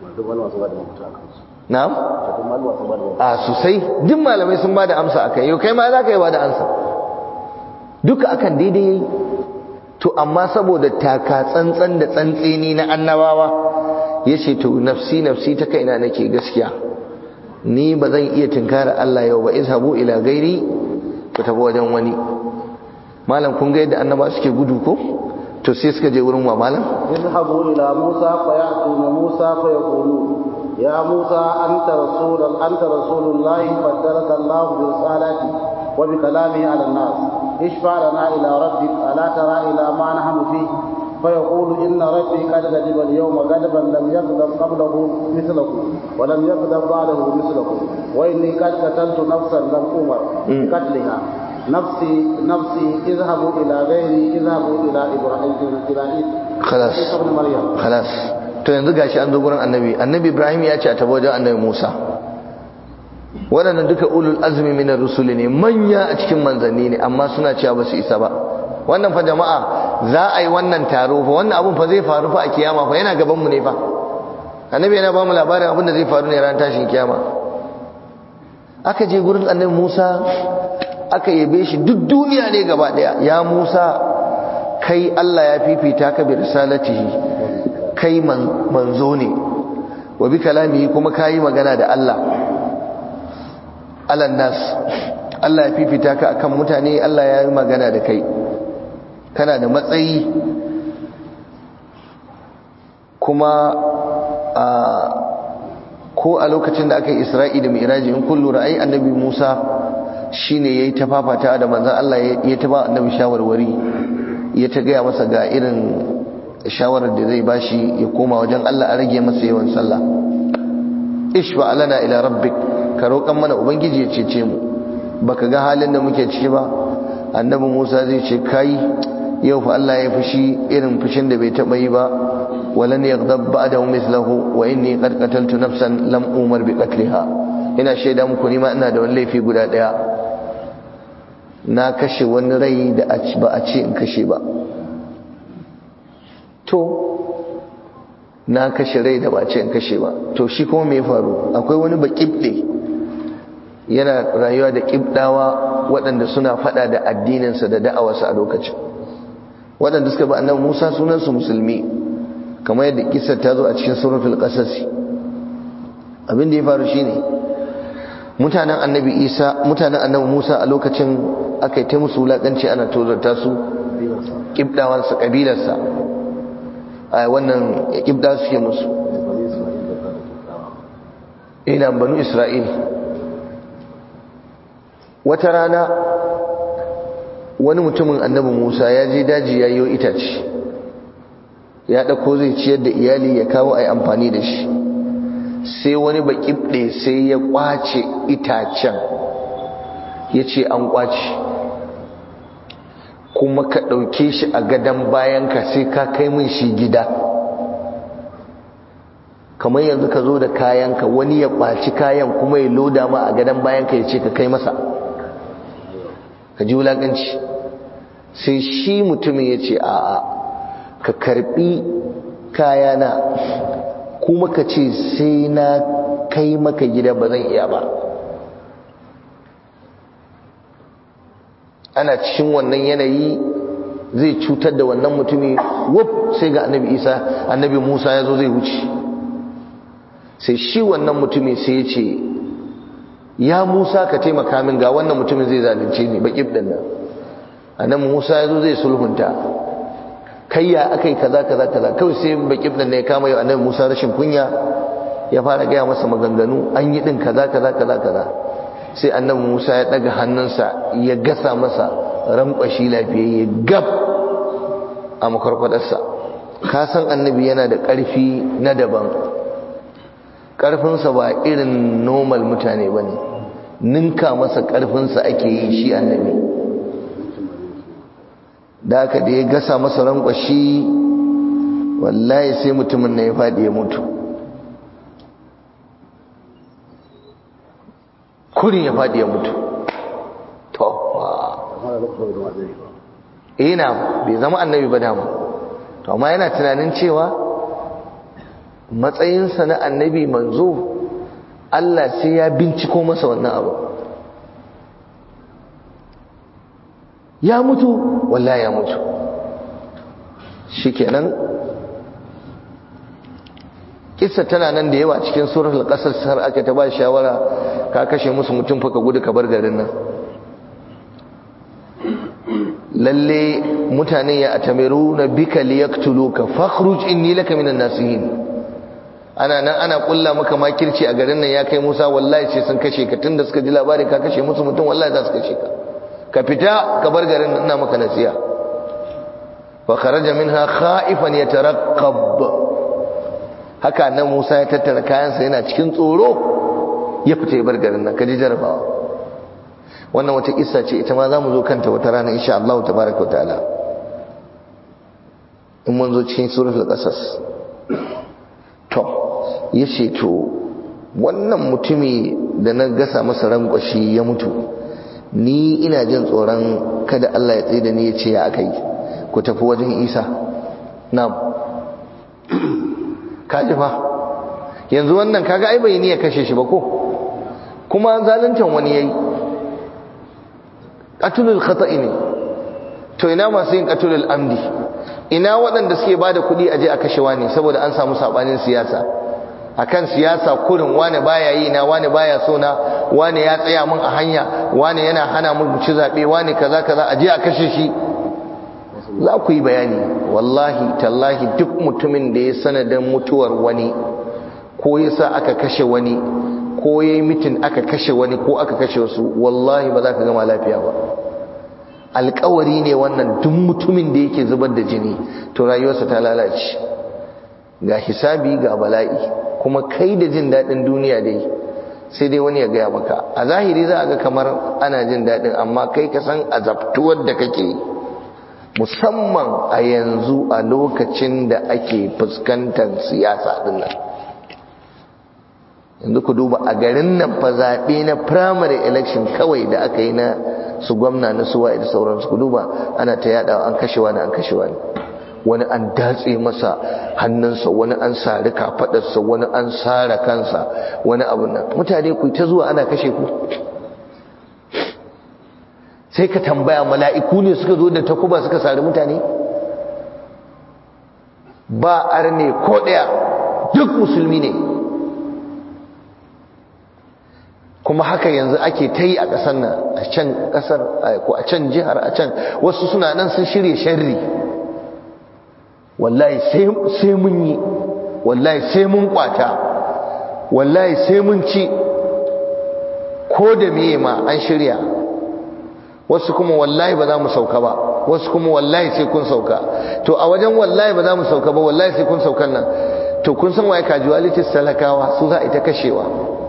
na'am a sosai duk malamai sun bada amsa akai yau kai ma za ka yi bada amsa duka akan daidai yayi to amma saboda taka tsantsan da tsantseni na annabawa yace to nafsi nafsi ta kaina nake gaskiya ni ba zan iya tinkara Allah yau ba izhabu ila gairi ku tafi wajen wani malam kun ga yadda annaba suke gudu ko to sai suka je wurin wa malam اذهبوا إلى موسى فيأتون موسى فيقولون يا موسى أنت رسول أنت رسول الله فدلك الله برسالته وبكلامه على الناس اشفع لنا إلى ربك ألا ترى إلى ما نحن فيه فيقول إن ربي قد غضب اليوم غضبا لم يغضب قبله مثله ولم يغضب بعده مثله وإني قد قتلت نفسا لم أمر بقتلها نفسي نفسي اذهبوا إلى غيري اذهبوا إلى إبراهيم إلى خلاص عيسى ابن مريم خلاص to yanzu gashi an zo gurin annabi annabi ibrahim ya ce a tafi wajen annabi musa waɗannan duka ulul azmi minar rusuli ne manya a cikin manzanni ne amma suna cewa ba su isa ba wannan fa jama'a za a yi wannan taro fa wannan abun fa zai faru fa a kiyama fa yana gaban mu ne fa annabi yana ba mu labarin abin da zai faru ne ran tashin kiyama aka je gurin annabi musa aka yabe shi duk duniya ne gaba daya ya musa kai allah ya fifita ka bi risalatihi kai manzo ne wa bi kalamihi kuma kayi magana da Allah alan nas Allah ya fifita ka akan mutane Allah ya yi magana da kai kana da matsayi kuma a ko a lokacin da aka yi Isra'i da Mi'raji in kullu ra'ayi annabi Musa shine yayi ta fafata da manzon Allah ya ta ba annabi shawarwari ya ta gaya masa ga irin shawarar da zai bashi ya koma wajen Allah a rage masa yawan sallah ishfa alana ila rabbik ka roƙan mana ubangiji ya cece mu baka ga halin da muke ciki ba annabi Musa zai ce kai yau fa Allah ya fushi irin fushin da bai taba yi ba walan yaghdab ba'dahu mithluhu wa inni qad qataltu nafsan lam umar bi qatliha ina shaida muku ni ma ina da wani laifi guda daya na kashe wani rai da ba a ce in kashe ba to na kashe rai da ba ce in kashe ba to shi kuma me faru akwai wani bakibde yana rayuwa da kibdawa waɗanda suna fada da addininsa da da'awarsa a lokacin waɗanda suka bi annabi Musa sunansu musulmi kamar yadda kissar ta zo a cikin suratul qasas abin da ya faru shine mutanen annabi Isa mutanen annabi Musa a lokacin aka yi ta musu wulakanci ana tozarta su kibdawansa kabilarsa a wannan kibda suke musu ina banu isra'il wata rana wani mutumin annabi musa ya je daji ya yi itace ya ɗauko zai ciyar da iyali ya kawo a yi amfani da shi sai wani baƙibɗe sai ya ƙwace itacen ya ce an ƙwace kuma ka ɗauke shi a gadon bayanka sai ka kai min shi gida kamar yanzu ka zo da kayanka wani ya ɓaci kayan kuma ya loda ma a gadon bayanka ya ce ka kai masa ka ji wulaƙanci sai shi mutumin ya ce a'a ka karɓi kayana kuma ka ce sai na kai maka gida ba zan iya ba ana cikin wannan yanayi zai cutar da wannan mutumi wuf sai ga annabi isa annabi musa ya zo zai wuce sai shi wannan mutumi sai ya ce ya musa ka taimaka min ga wannan mutumin zai zalunce ni baki ɗin nan annabi musa ya zo zai sulhunta kai ya aka yi kaza kaza kaza kawai sai baki ɗin ne ya kama yau annabi musa rashin kunya ya fara gaya masa maganganu an yi ɗin kaza kaza kaza kaza sai annabi Musa ya daga hannunsa ya gasa masa rankwashi lafiyayye gab a makwarkwadarsa ka san annabi yana da ƙarfi na daban ƙarfinsa ba irin normal mutane ba ne ninka masa ƙarfinsa ake yi shi annabi da aka da ya gasa masa rankwashi wallahi sai mutumin na ya faɗi ya mutu kurin ya faɗi ya mutu to ina bai zama annabi ba dama to amma yana tunanin cewa matsayinsa na annabi manzo Allah sai ya binciko masa wannan abu ya mutu wallahi ya mutu shikenan kissa tana nan da yawa cikin suratul qasas har aka ta ba shawara ka kashe musu mutum fa ka gudu ka bar garin nan lalle mutane ya atamiruna bika liyaktuluka fakhruj inni laka minan nasihin ana nan ana kulla maka makirci a garin nan ya kai Musa wallahi sai sun kashe ka tunda suka ji labarin ka kashe musu mutum wallahi za su kashe ka ka fita ka bar garin nan ina maka nasiha fa kharaja minha khaifan yataraqqab haka nan Musa ya tattara kayansa yana cikin tsoro ya fita ya bar garin nan kaji jarabawa wannan wata kissa ce ita ma zamu zo kanta wata rana insha Allah tabaaraka ta'ala in mun zo cikin suratul qasas to yace to wannan mutumi da na gasa masa rankwashi ya mutu ni ina jin tsoron kada Allah ya tsaye da ni ya ce ya aka yi ku tafi wajen Isa na'am kaji fa yanzu wannan kaga ai bai niyya kashe shi ba ko kuma zaluntan wani yayi qatlul khata'i ne to ina masu yin qatlul amdi ina waɗanda suke bada kuɗi aje a kashewa ne saboda an samu sabanin siyasa akan siyasa kurin wane baya yi na wane baya so na wane ya tsaya mun a hanya wane yana hana mun ci zabe wane kaza kaza aje a kashe shi za ku yi bayani wallahi tallahi duk mutumin da ya sanadin mutuwar wani ko ya sa aka kashe wani ko ya yi mitin aka kashe wani ko aka kashe wasu wallahi ba za ka gama lafiya ba alkawari ne wannan duk mutumin da yake zubar da jini to rayuwarsa ta lalace ga hisabi ga bala'i kuma kai da jin daɗin duniya dai sai dai wani ya gaya maka a zahiri za a ga kamar ana jin daɗin amma kai ka san azabtuwar da kake yi musamman a yanzu a lokacin da ake fuskantar siyasa din nan yanzu ku duba a garin nan fa zaɓe na primary election kawai da aka yi na su gwamna na suwa da sauransu ku duba ana ta yada an kashe wani an kashe wani wani an datse masa hannunsa wani an sari kafadarsa wani an sara kansa wani abu nan mutane ku ta zuwa ana kashe ku sai ka tambaya mala'iku ne suka zo da takuba suka sari mutane ba arne ko ɗaya duk musulmi ne kuma haka yanzu ake ta yi a ƙasar nan a can ƙasar ko a can jihar a can wasu suna nan sun shirya sharri wallahi sai mun yi wallahi sai mun kwata wallahi sai mun ci ko da meye ma an shirya wasu kuma wallahi ba za mu sauka ba wasu kuma wallahi sai kun sauka to a wajen wallahi ba za mu sauka ba wallahi sai kun saukan nan to kun san waye casualties talakawa su za a ita kashewa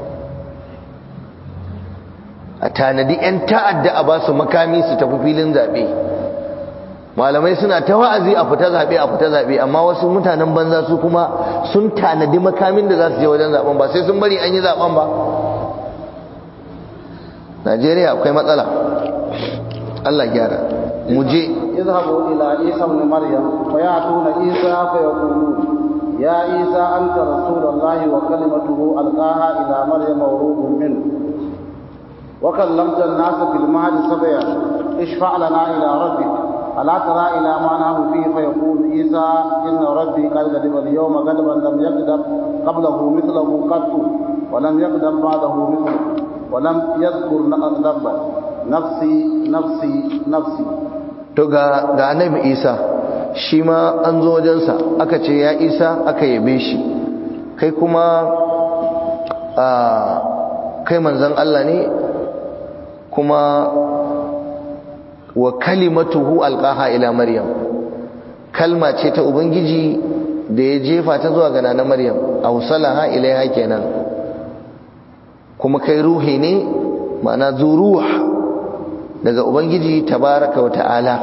a tanadi 'yan ta'adda a ba su makami su tafi filin zaɓe malamai suna ta wa'azi a fita zaɓe a fita zaɓe amma wasu mutanen banza su kuma sun tanadi makamin da za su je wajen zaɓen ba sai sun bari an yi zaɓen ba najeriya akwai matsala allah gyara mu je اذهبوا إلى عيسى ابن مريم فيأتون عيسى فيقولون يا عيسى أنت رسول الله وكلمته ألقاها إلى مريم وروح منه وكلمت الناس في المهد صبيا اشفع لنا إلى ربك ألا ترى إلى ما نحن فيه فيقول عيسى إن ربي قد غضب اليوم غضبا لم يغضب قبله مثله قط ولم يغضب بعده مثله ولم يذكر ذنبا نفسي نفسي نفسي to ga ga annabi Isa shi ma an zo wajensa aka ce ya Isa aka yabe shi kai kuma a kai manzon Allah ne kuma wa kalimatuhu alqaha ila maryam kalma ce ta ubangiji da ya jefa ta zuwa ga nana maryam awsalaha ilaiha kenan kuma kai ruhi ne ma'ana zuruh daga ubangiji tabaraka wa ta'ala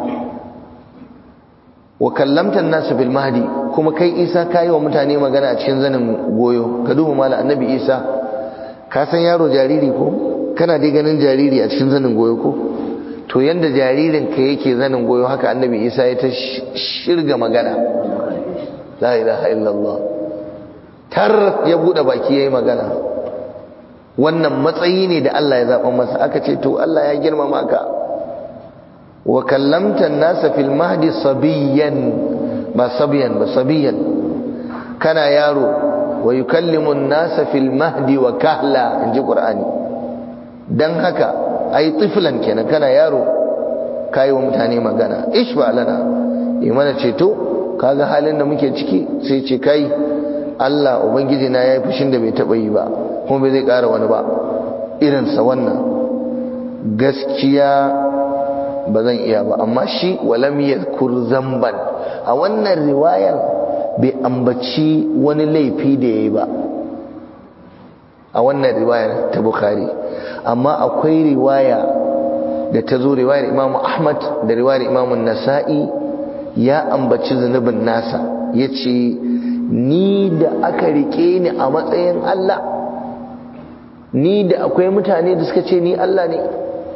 wa kallamta an-nas bil mahdi kuma kai isa kai wa mutane magana a cikin zanin goyo ka duba mallan annabi isa ka san yaro jariri ko kana dai ganin jariri a cikin zanin goyo ko to yanda jaririn ka yake zanin goyo haka annabi isa ya ta shirga magana la ilaha illallah tar ya bude baki yayi magana wannan matsayi ne da Allah ya zaba masa aka ce to Allah ya girmama ka wa kallamta an-nasa fil mahdi sabiyan ba sabiyan ba sabiyan kana yaro wa yukallimu an-nasa fil mahdi wa kahla inji qur'ani dan haka ai tiflan kenan kana yaro kai wa mutane magana ishfa lana yi mana ceto kaga halin da muke ciki sai ce kai Allah ubangiji na yayi fushin da bai taba yi ba kuma bai zai ƙara wani ba irin sa wannan gaskiya ba zan iya ba amma shi walam yadhkur zamban a wannan riwayar bai ambaci wani laifi da yayi ba a wannan riwayar ta bukhari amma akwai riwaya da ta zo riwayar imamu ahmad da riwayar imamu nasa'i ya ambaci zunubin nasa ya ce ni da aka rike ni a matsayin allah ni da akwai mutane da suka ce ni allah ne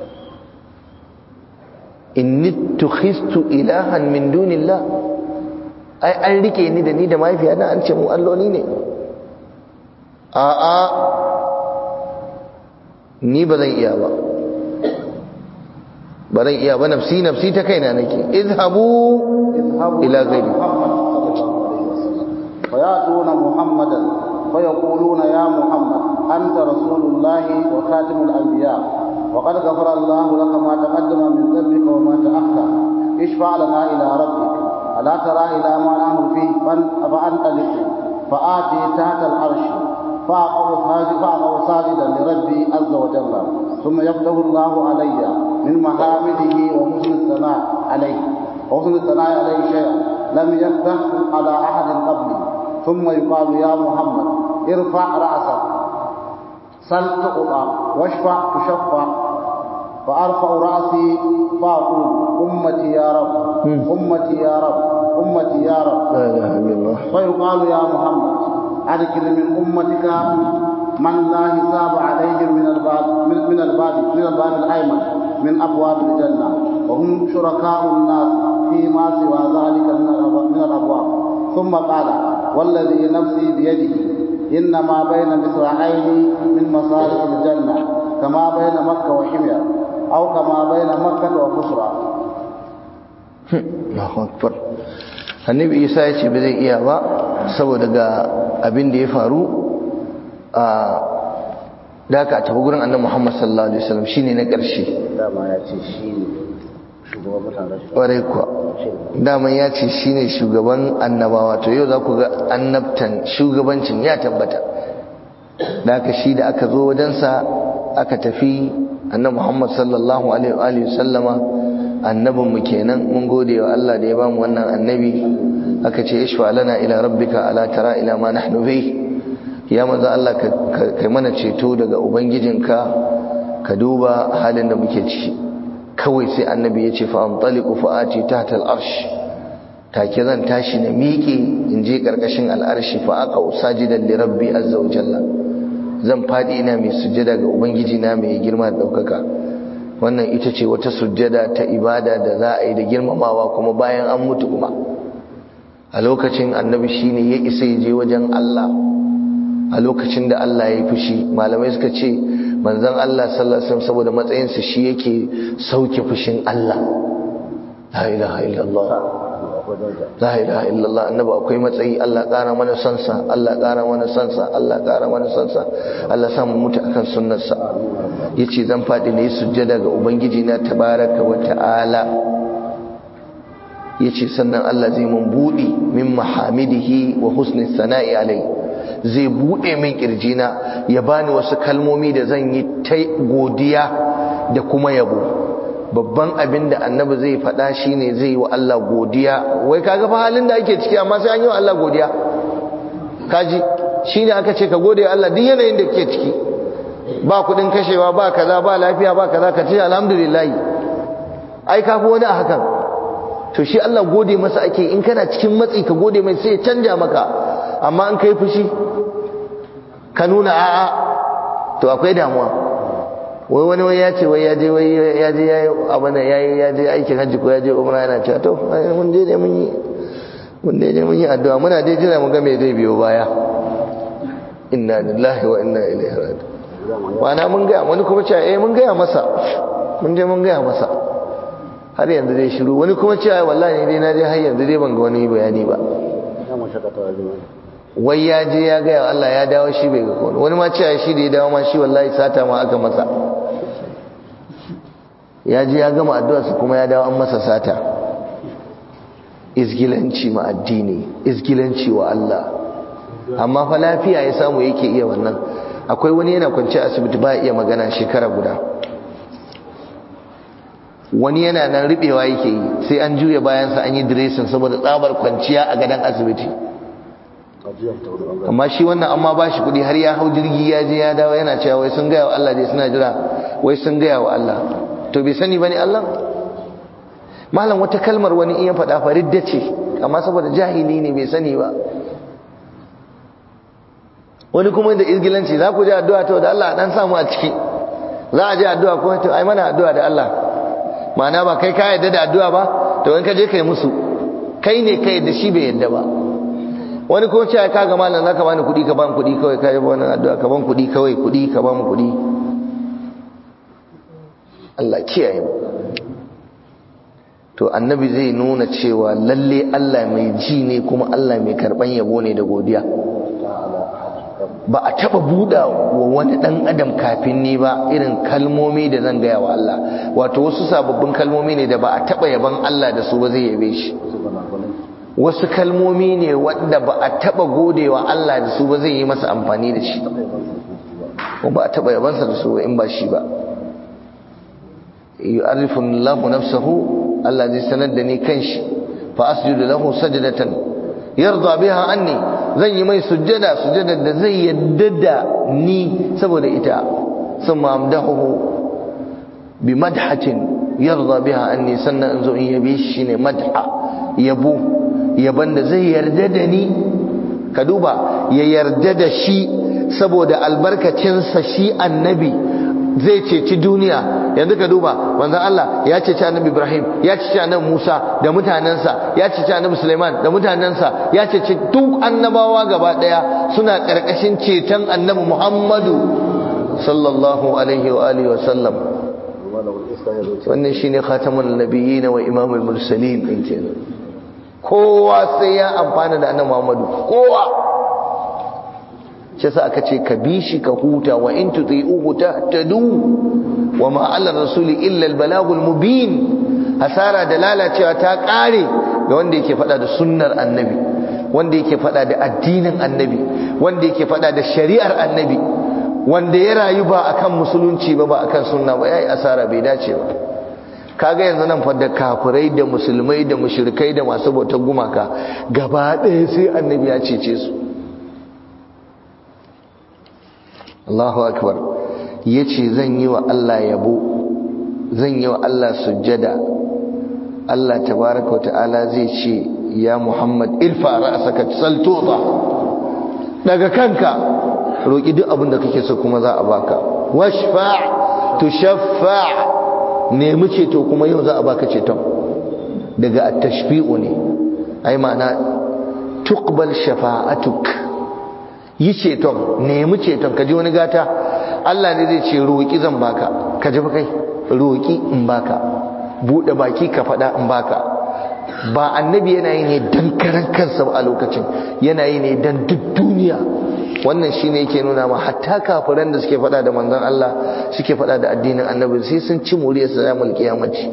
inni tukhistu ilahan min dunillah ai an rike ni da ni da mahaifiyata an ce mu alloli ne a'a ni ba zan iya ba ba zan iya ba nafsi nafsi ta kaina nake izhabu ila ghairi فيأتون محمدا فيقولون يا محمد أنت رسول الله وخاتم الأنبياء وقد غفر الله لك ما تقدم من ذنبك وما تأخر اشفع لنا إلى ربك ألا ترى إلى ما نحن فيه فأنطلق فآتي تحت العرش فأقع ساجدا لربي عز وجل ثم يفتح الله علي من محامده وحسن الثناء عليه وحسن الثناء عليه شيئا لم يفتح على أحد قبلي ثم يقال يا محمد ارفع رأسك سل تقطع واشفع تشفع فأرفع رأسي فأقول أمتي يا رب أمتي يا رب أمتي يا رب لا إله إلا الله فيقال يا محمد أدخل من أمتك من لا حساب عليهم من الباب من, من الباب من الباب الأيمن من أبواب الجنة وهم شركاء الناس فيما سوى ذلك من من الأبواب ثم قال والذي نفسي بيده إنما بين مصراعين من مصارف الجنة كما بين مكة وحمير أو كما بين مكة وبصرى Allahu Akbar Annabi Isa ya ce ba zai iya ba saboda ga abin da ya faru a da aka tafi gurin Annabi Muhammad sallallahu alaihi wasallam shine na ƙarshe dama ya ce shi ne shugaban mutanen ƙwarai kuwa daman ya ce shine shugaban annabawa to yau za ku ga annabtan shugabancin ya tabbata da aka shi da aka zo wajensa aka tafi annabi Muhammad sallallahu alaihi wa sallama annabin mu kenan mun gode wa Allah da ya bamu wannan annabi aka ce ishfa lana ila rabbika ala tara ila ma nahnu bi ya manzo Allah ka kai mana ceto daga ubangijinka ka duba halin da muke ciki kawai sai annabi ya ce fa antaliqu fa ati tahta al-arsh take zan tashi na miƙe in je karkashin al-arshi fa aka usajidan li rabbi azza wa jalla zan fadi ina mai sujjada ga ubangiji na mai girma da daukaka wannan ita ce wata sujjada ta ibada da za a yi da girmamawa kuma bayan an mutu kuma a lokacin annabi shine ya isa ya je wajen Allah a lokacin da Allah ya yi fushi malamai suka ce manzon Allah sallallahu alaihi wasallam saboda matsayinsa shi yake sauke fushin Allah la ilaha illallah la ilaha illallah annabi akwai matsayi Allah ƙara mana sansa Allah ƙara mana sansa Allah ƙara mana sansa Allah sa mu mutu akan sunnarsa yace zan fadi ne sujjada ga ubangiji na tabaraka wa ta'ala yace sannan Allah zai mun budi min mahamidihi wa husni sana'i alai zai bude min kirjina ya bani wasu kalmomi da zan yi ta godiya da kuma yabo babban abin da annabi zai faɗa shine zai yi wa Allah godiya wai kaga fa halin da ake ciki amma sai an yi wa Allah godiya kaji shine aka ce ka gode wa Allah duk yanayin da kake ciki ba kudin kashewa ba kaza ba lafiya ba kaza ka ce alhamdulillah ai ka fi wani a hakan to shi Allah gode masa ake in kana cikin matsi ka gode mai sai ya canja maka amma in kai fushi ka nuna a'a to akwai damuwa wai wani wai ya ce wai ya je wai ya je yayi abin da yayi ya je aikin hajji ko ya je umra yana cewa to mun je ne mun yi mun je ne mun yi addu'a muna dai jira mu ga me zai biyo baya inna lillahi wa inna ilaihi raji'un wana mun ga wani kuma cewa eh mun ga masa mun je mun ga masa har yanzu dai shiru wani kuma cewa wallahi dai na je har yanzu dai ban ga wani bayani ba wai ya je ya gaya Allah ya dawo shi bai ga kone wani ma cewa shi da ya dawo ma shi wallahi sata ma aka masa ya je ya gama addu'arsa kuma ya dawo an masa sata izgilanci ma addini izgilanci wa Allah amma fa lafiya ya samu yake iya wannan akwai wani yana kwance asibiti ba iya magana shekara guda wani yana nan ribewa yake yi sai an juya bayansa an yi diresin saboda tsabar kwanciya a gadon asibiti amma shi wannan amma ba shi kudi har ya hau jirgi ya je ya dawo yana cewa wai sun gaya wa Allah dai suna jira wai sun gaya wa Allah to bai sani bane Allah malam wata kalmar wani iya faɗa fa ridda ce amma saboda jahili ne bai sani ba wani kuma da izgilanci za ku ji addu'a to da Allah dan samu a ciki za a ji addu'a ko to ai mana addu'a da Allah ma'ana ba kai ka yadda da addu'a ba to in ka je kai musu kai ne kai da shi bai yadda ba wani ko cewa ka ga malam zaka bani kuɗi ka bani kuɗi kawai ka yi wannan addu'a ka bani kuɗi kawai kuɗi ka bani kuɗi Allah kiyaye mu to annabi zai nuna cewa lalle Allah mai ji ne kuma Allah mai karban yabo ne da godiya ba a taba buɗa wa wani ɗan adam kafin ni ba irin kalmomi da zan gaya wa Allah wato wasu sababbin kalmomi ne da ba a taba yaban Allah da su ba zai yabe shi wasu kalmomi ne wanda ba a taba godewa Allah da su ba zai yi masa amfani da shi ko ba a taba yabansa da su in ba shi ba yu'arrifu Allahu nafsahu Allah zai sanar da ni kanshi fa asjudu lahu sajdatan yarda biha anni zan yi mai sujjada sujjada da zai yadda da ni saboda ita thumma amdahu bi madhatin yarda biha anni sannan in zo in yabe shi ne madha yabo yaban da zai yarda da ni ka duba ya yarda da shi saboda albarkacinsa shi annabi zai ceci duniya yanzu ka duba manzon Allah ya ceci annabi Ibrahim ya ceci annabi Musa da mutanensa ya ceci annabi Sulaiman da mutanensa ya ceci duk annabawa gaba daya suna karkashin ceton annabi Muhammadu sallallahu alaihi wa alihi wa sallam wannan shine khatamul nabiyyin wa imamul mursalin din kenan kowa sai ya amfana da annabi Muhammadu kowa shi sa aka ce ka bi shi ka huta wa in tuti'uhu tahtadu wa ma 'ala rasuli illa al-balagul mubin hasara da lalacewa ta kare ga wanda yake fada da sunnar annabi wanda yake fada da addinin annabi wanda yake fada da shari'ar annabi wanda ya rayu ba akan musulunci ba ba akan sunna ba yayi asara bai dace ba kaga yanzu nan fa da kafirai da musulmai da mushrikai da masu bautar gumaka gaba ɗaya sai annabi ya cece su Allahu akbar yace zan yi wa Allah yabo zan yi wa Allah sujjada Allah tabaaraka wa ta'ala zai ce ya Muhammad irfa ra'saka saltuta daga kanka roki duk abin da kake so kuma za a baka washfa' tushaffa' nemi ceto kuma yau za a baka ceton daga at-tashfi'u ne ai ma'ana tuqbal shafa'atuk yi ceton nemi ceton ka ji wani gata Allah ne zai ce roƙi zan baka ka ji kai roƙi in baka buɗe baki ka faɗa in baka ba annabi yana yi ne dan karan kansa a lokacin yana yi ne dan duk duniya wannan shine yake nuna ma hatta kafiran da suke faɗa da manzon Allah suke faɗa da addinin annabi sai sun ci muriyar sa zamul kiyamaci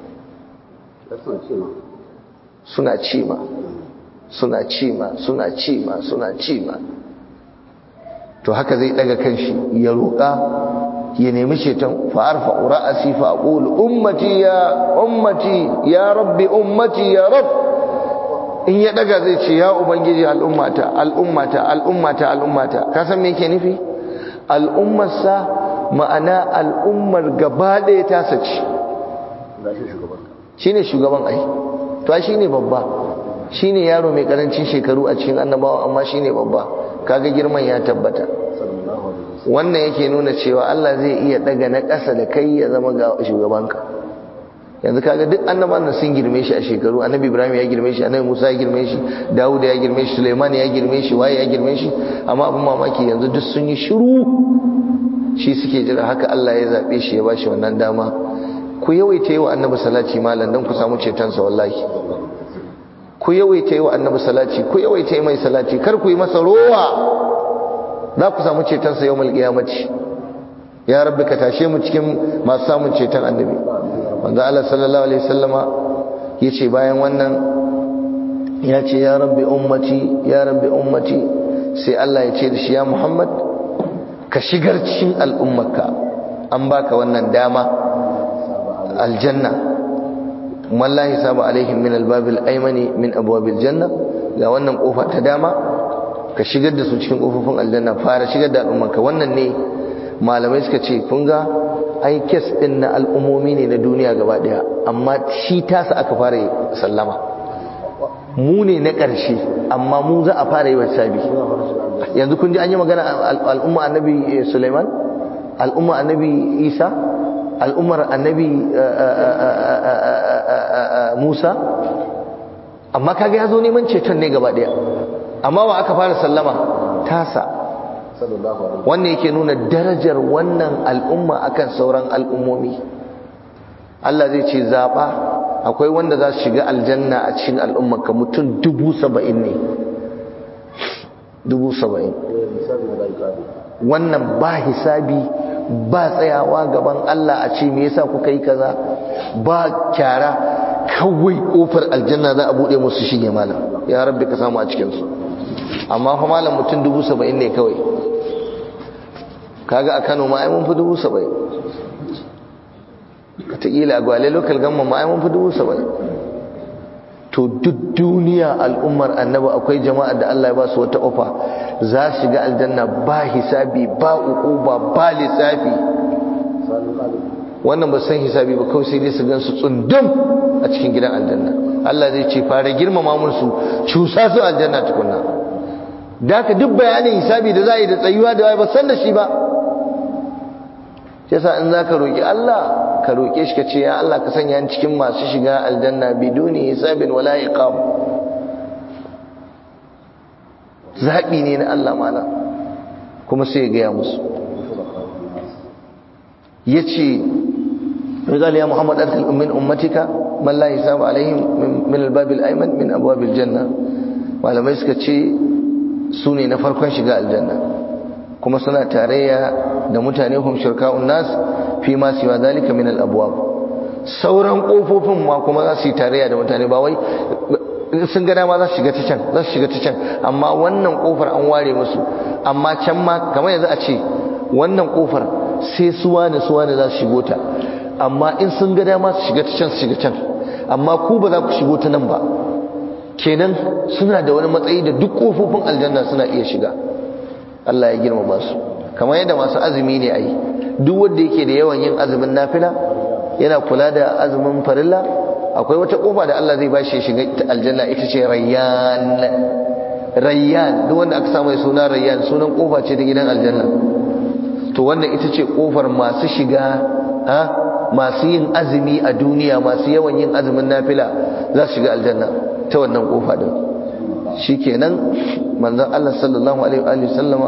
suna cima suna cima suna cima suna cima to haka zai daga kanshi ya roƙa ya nemi ceton fa arfa ra'asi fa aqulu ummati ya ummati ya rabbi ummati ya rabb in ya daga zai ce ya ubangiji al'ummata al'ummata al'ummata al'ummata ka san me yake nufi al'ummarsa ma'ana al'ummar gaba ɗaya ta saci shine shugaban ai to ai shine babba shine yaro mai karancin shekaru a cikin annabawa amma shine babba kaga girman ya tabbata wannan yake nuna cewa Allah zai iya daga na ƙasa da kai ya zama ga shugabanka yanzu kaga duk annabawan nan sun girme shi a shekaru annabi Ibrahim ya girme shi annabi Musa ya girme shi Dawud ya girme shi Sulaiman ya girme shi waye ya girme shi amma abin mamaki yanzu duk sun yi shiru shi suke jira haka Allah ya zabe shi ya bashi wannan dama ku yawaita yi wa annabi salati malam dan ku samu cetonsa wallahi ku yawaita yi wa annabi salati ku yawaita yi mai salati kar ku yi masa rowa za ku samu cetonsa yau malƙiyamaci ya rabbi ka tashe mu cikin masu samun ceton annabi wanda Allah sallallahu alaihi wasallama yace bayan wannan ya ce ya rabbi ummati ya rabbi ummati sai Allah ya ce da shi ya Muhammad ka shigar cikin al'ummarka an baka wannan dama aljanna wallahi sabu alaihim min albabil aymani min abwabil janna ga wannan kofa ta dama ka shigar da su cikin kofofin aljanna fara shigar da al'ummarka wannan ne malamai suka ce kun ga ai kes din na al'ummomi ne na duniya gaba daya amma shi tasa aka fara sallama mu ne na ƙarshe amma mu za a fara yi wa sabi yanzu kun ji an yi magana al'umma annabi Sulaiman al'umma annabi Isa al'ummar annabi Musa amma kaga ya zo neman ceton ne gaba daya amma wa aka fara sallama tasa wannan yake nuna darajar wannan al'umma akan sauran al'ummomi Allah zai ce zaɓa akwai wanda za su shiga aljanna a cikin al'ummarka mutum dubu saba'in ne dubu saba'in wannan ba hisabi ba tsayawa gaban Allah a ce me yasa kuka yi kaza ba kyara kawai kofar aljanna za a buɗe musu shige malam ya rabbi ka samu a cikinsu amma fa malam mutum dubu saba'in ne kawai kaga a kano ma ai mun fi dubu saba'in wataƙila a gwale local gamma ma ai mun fi dubu saba'in to duk duniya al'ummar annaba akwai jama'a da Allah ya ba su wata ofa za su shiga aljanna ba hisabi ba uquba ba lissafi wannan ba san hisabi ba kawai sai dai su gan su tsundum a cikin gidan aljanna Allah zai ce fara girmama musu cusa su aljanna tukunna da ka duk bayanin hisabi da za a yi da tsayuwa da ba san da shi ba yasa in za ka roƙi Allah ka roƙe shi ka ce ya Allah ka sanya ni cikin masu shiga aljanna biduni hisabin wala iqam zaɓi ne na Allah mana kuma sai ya gaya musu ya ce قال يا محمد أدخل من أمتك من لا حساب عليهم من الباب الأيمن من أبواب الجنة malamai suka ce su ne na farkon shiga aljanna kuma suna tarayya da mutane hum shirka'un nas fi ma siwa zalika min al abwab sauran kofofin ma kuma za su yi tarayya da mutane ba wai sun ga dama za su shiga ta can za su shiga ta can amma wannan kofar an ware musu amma can ma kamar yanzu a ce wannan kofar sai suwa ne suwa ne za su shigo ta amma in sun ga dama su shiga ta can su shiga can amma ku ba za ku shigo ta nan ba kenan suna da wani matsayi da duk kofofin aljanna suna iya shiga Allah ya girmama su kamar yadda masu azumi ne ai duk wanda yake da yawan yin azumin nafila yana kula da azumin farilla akwai wata kofa da Allah zai bashi shiga aljanna ita ce rayyan rayyan duk wanda aka samu suna rayyan sunan kofa ce ta gidan aljanna to wannan ita ce kofar masu shiga ha masu yin azumi a duniya masu yawan yin azumin nafila za su shiga aljanna ta wannan kofa din shikenan manzon Allah sallallahu alaihi wa sallama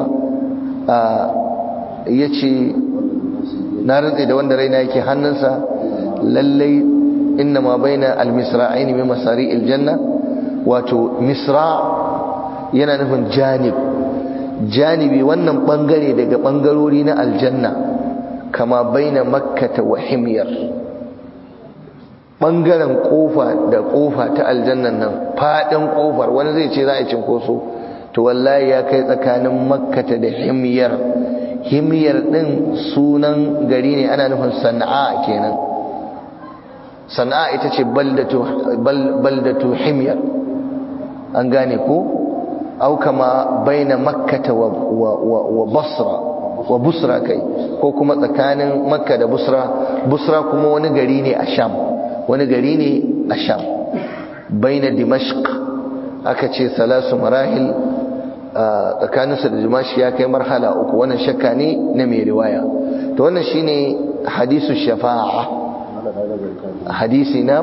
yace na rantse da wanda raina yake hannunsa lallai inna ma baina almisra'aini min masari'il janna wato misra yana nufin janib janibi wannan bangare daga bangarori na aljanna kama baina makkata wa himyar bangaren kofa da kofa ta aljannan nan fadin kofar wani zai ce za a cinkoso to wallahi ya kai tsakanin makkata da himyar himyar din sunan gari ne ana nufin sana'a kenan sana'a ita ce baldatu baldatu himyar an gane ko au kama baina makkata wa wa wa basra wa busra kai ko kuma tsakanin makka da busra busra kuma wani gari ne a sham wani gari ne a sham baina dimashq aka ce salasu marahil tsakaninsa da dimashq ya kai marhala uku wannan shakka ne na mai riwaya to wannan shine hadisu shafa'a hadisi na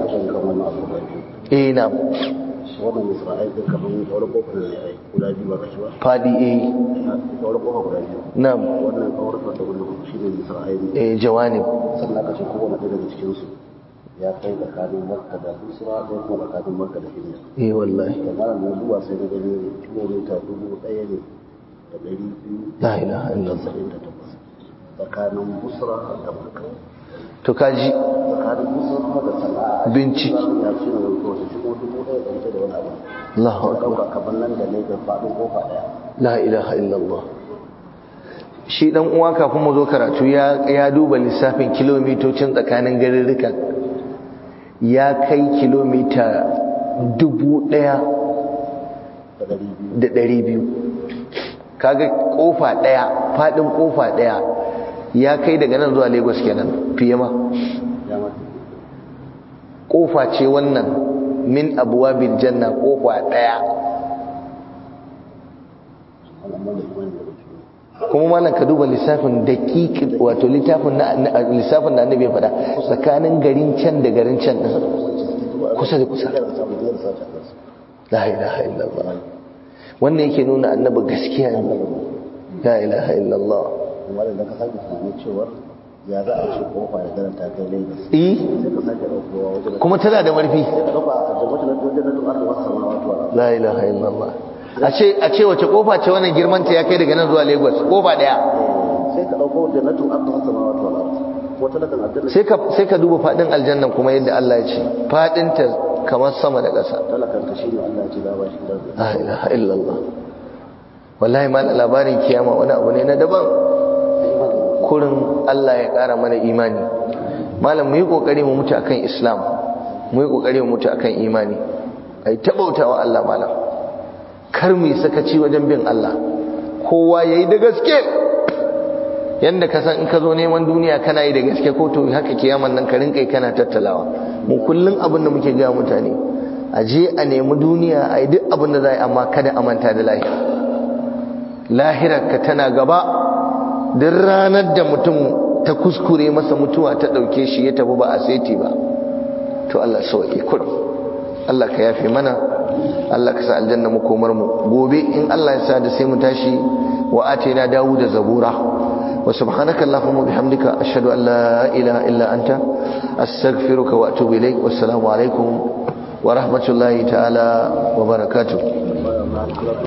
eh na wannan isra'il din kamar wani kofar ne ai guda biyu ba kashi ba fadi eh wani kofa guda biyu na wannan kawar da wannan shi ne isra'il eh jawanib sannan aka ce kowane ɗaya daga cikin su ya kai tsakanin makka da busra ko kuma tsakanin makka da hijira eh wallahi da malam na zuwa sai na gani kilomita dubu ɗaya ne da ɗari biyu la ilaha illallah saba'in da takwas tsakanin busra da makka to kaji tsakanin musu kuma da sana'a Binci. ya ce ne ko shi ko dubu ɗaya da ita da wani abu Allahu ka akbar ɗauka kamar nan da Lagos faɗin kofa ɗaya la ilaha illallah shi dan uwa kafin mu zo karatu ya ya duba lissafin kilomitocin tsakanin garurukan ya kai kilomita dubu ɗaya da ɗari biyu da ɗari biyu kaga kofa ɗaya faɗin kofa ɗaya ya kai daga nan zuwa lagos kenan fiye ma ya mata kofa ce wannan min abuwabil janna kofa ɗaya wannan manda imani da mutum kuma malam ka duba lissafin daƙiƙi wato littafin na na- lissafin da annabi ya faɗa tsakanin garin can da garin can din kusa da kusa ya samu ne da sace kansu la ilaha illallah wannan yake nuna annabi gaskiya ne la ilaha illallah kuma da ka sake tunanin cewar ya za a ce kofa da garin ta kai Lagos eh sai ka sake ɗaukowa wajen kuma tana da marfi sai ka ɗauka a jama'a na wajen na tuƙar da wasu samawa tuwa la ilaha illallah a ce a ce wace kofa ce wannan girman ta ya kai daga nan zuwa Lagos kofa daya sai ka ɗauko wajen na tuƙar da wasu samawa tuwa wata da kan aljanna sai ka sai ka duba fadin aljannan kuma yadda Allah ya ce fadin ta kamar sama da ƙasa talakan ka shine Allah ya ce da ba shi da la ilaha illallah wallahi ma labarin kiyama wani abu ne na daban kurin Allah ya ƙara mana imani malam mu yi kokari mu mutu akan islam mu yi kokari mu mutu akan imani ai tabautawa Allah malam kar mu yi sakaci wajen bin Allah kowa yayi da gaske yanda ka san in ka zo neman duniya kana yi da gaske ko to haka kiyaman nan ka rinka kana tattalawa mu kullun abin da muke ga mutane a je a nemi duniya a yi duk abin da za a yi amma kada a manta da lahira lahirar ka tana gaba duk ranar da mutum ta kuskure masa mutuwa ta ɗauke shi ya tafi ba a saiti ba to Allah sauƙi kurum Allah ka yafe mana Allah ka sa aljanna makomar mu gobe in Allah ya sa da sai mu tashi wa atina dawuda zabura wa subhanaka allahumma bihamdika ashhadu an la ilaha illa anta astaghfiruka wa atubu ilaik wassalamu alaikum wa rahmatullahi ta'ala wa barakatuh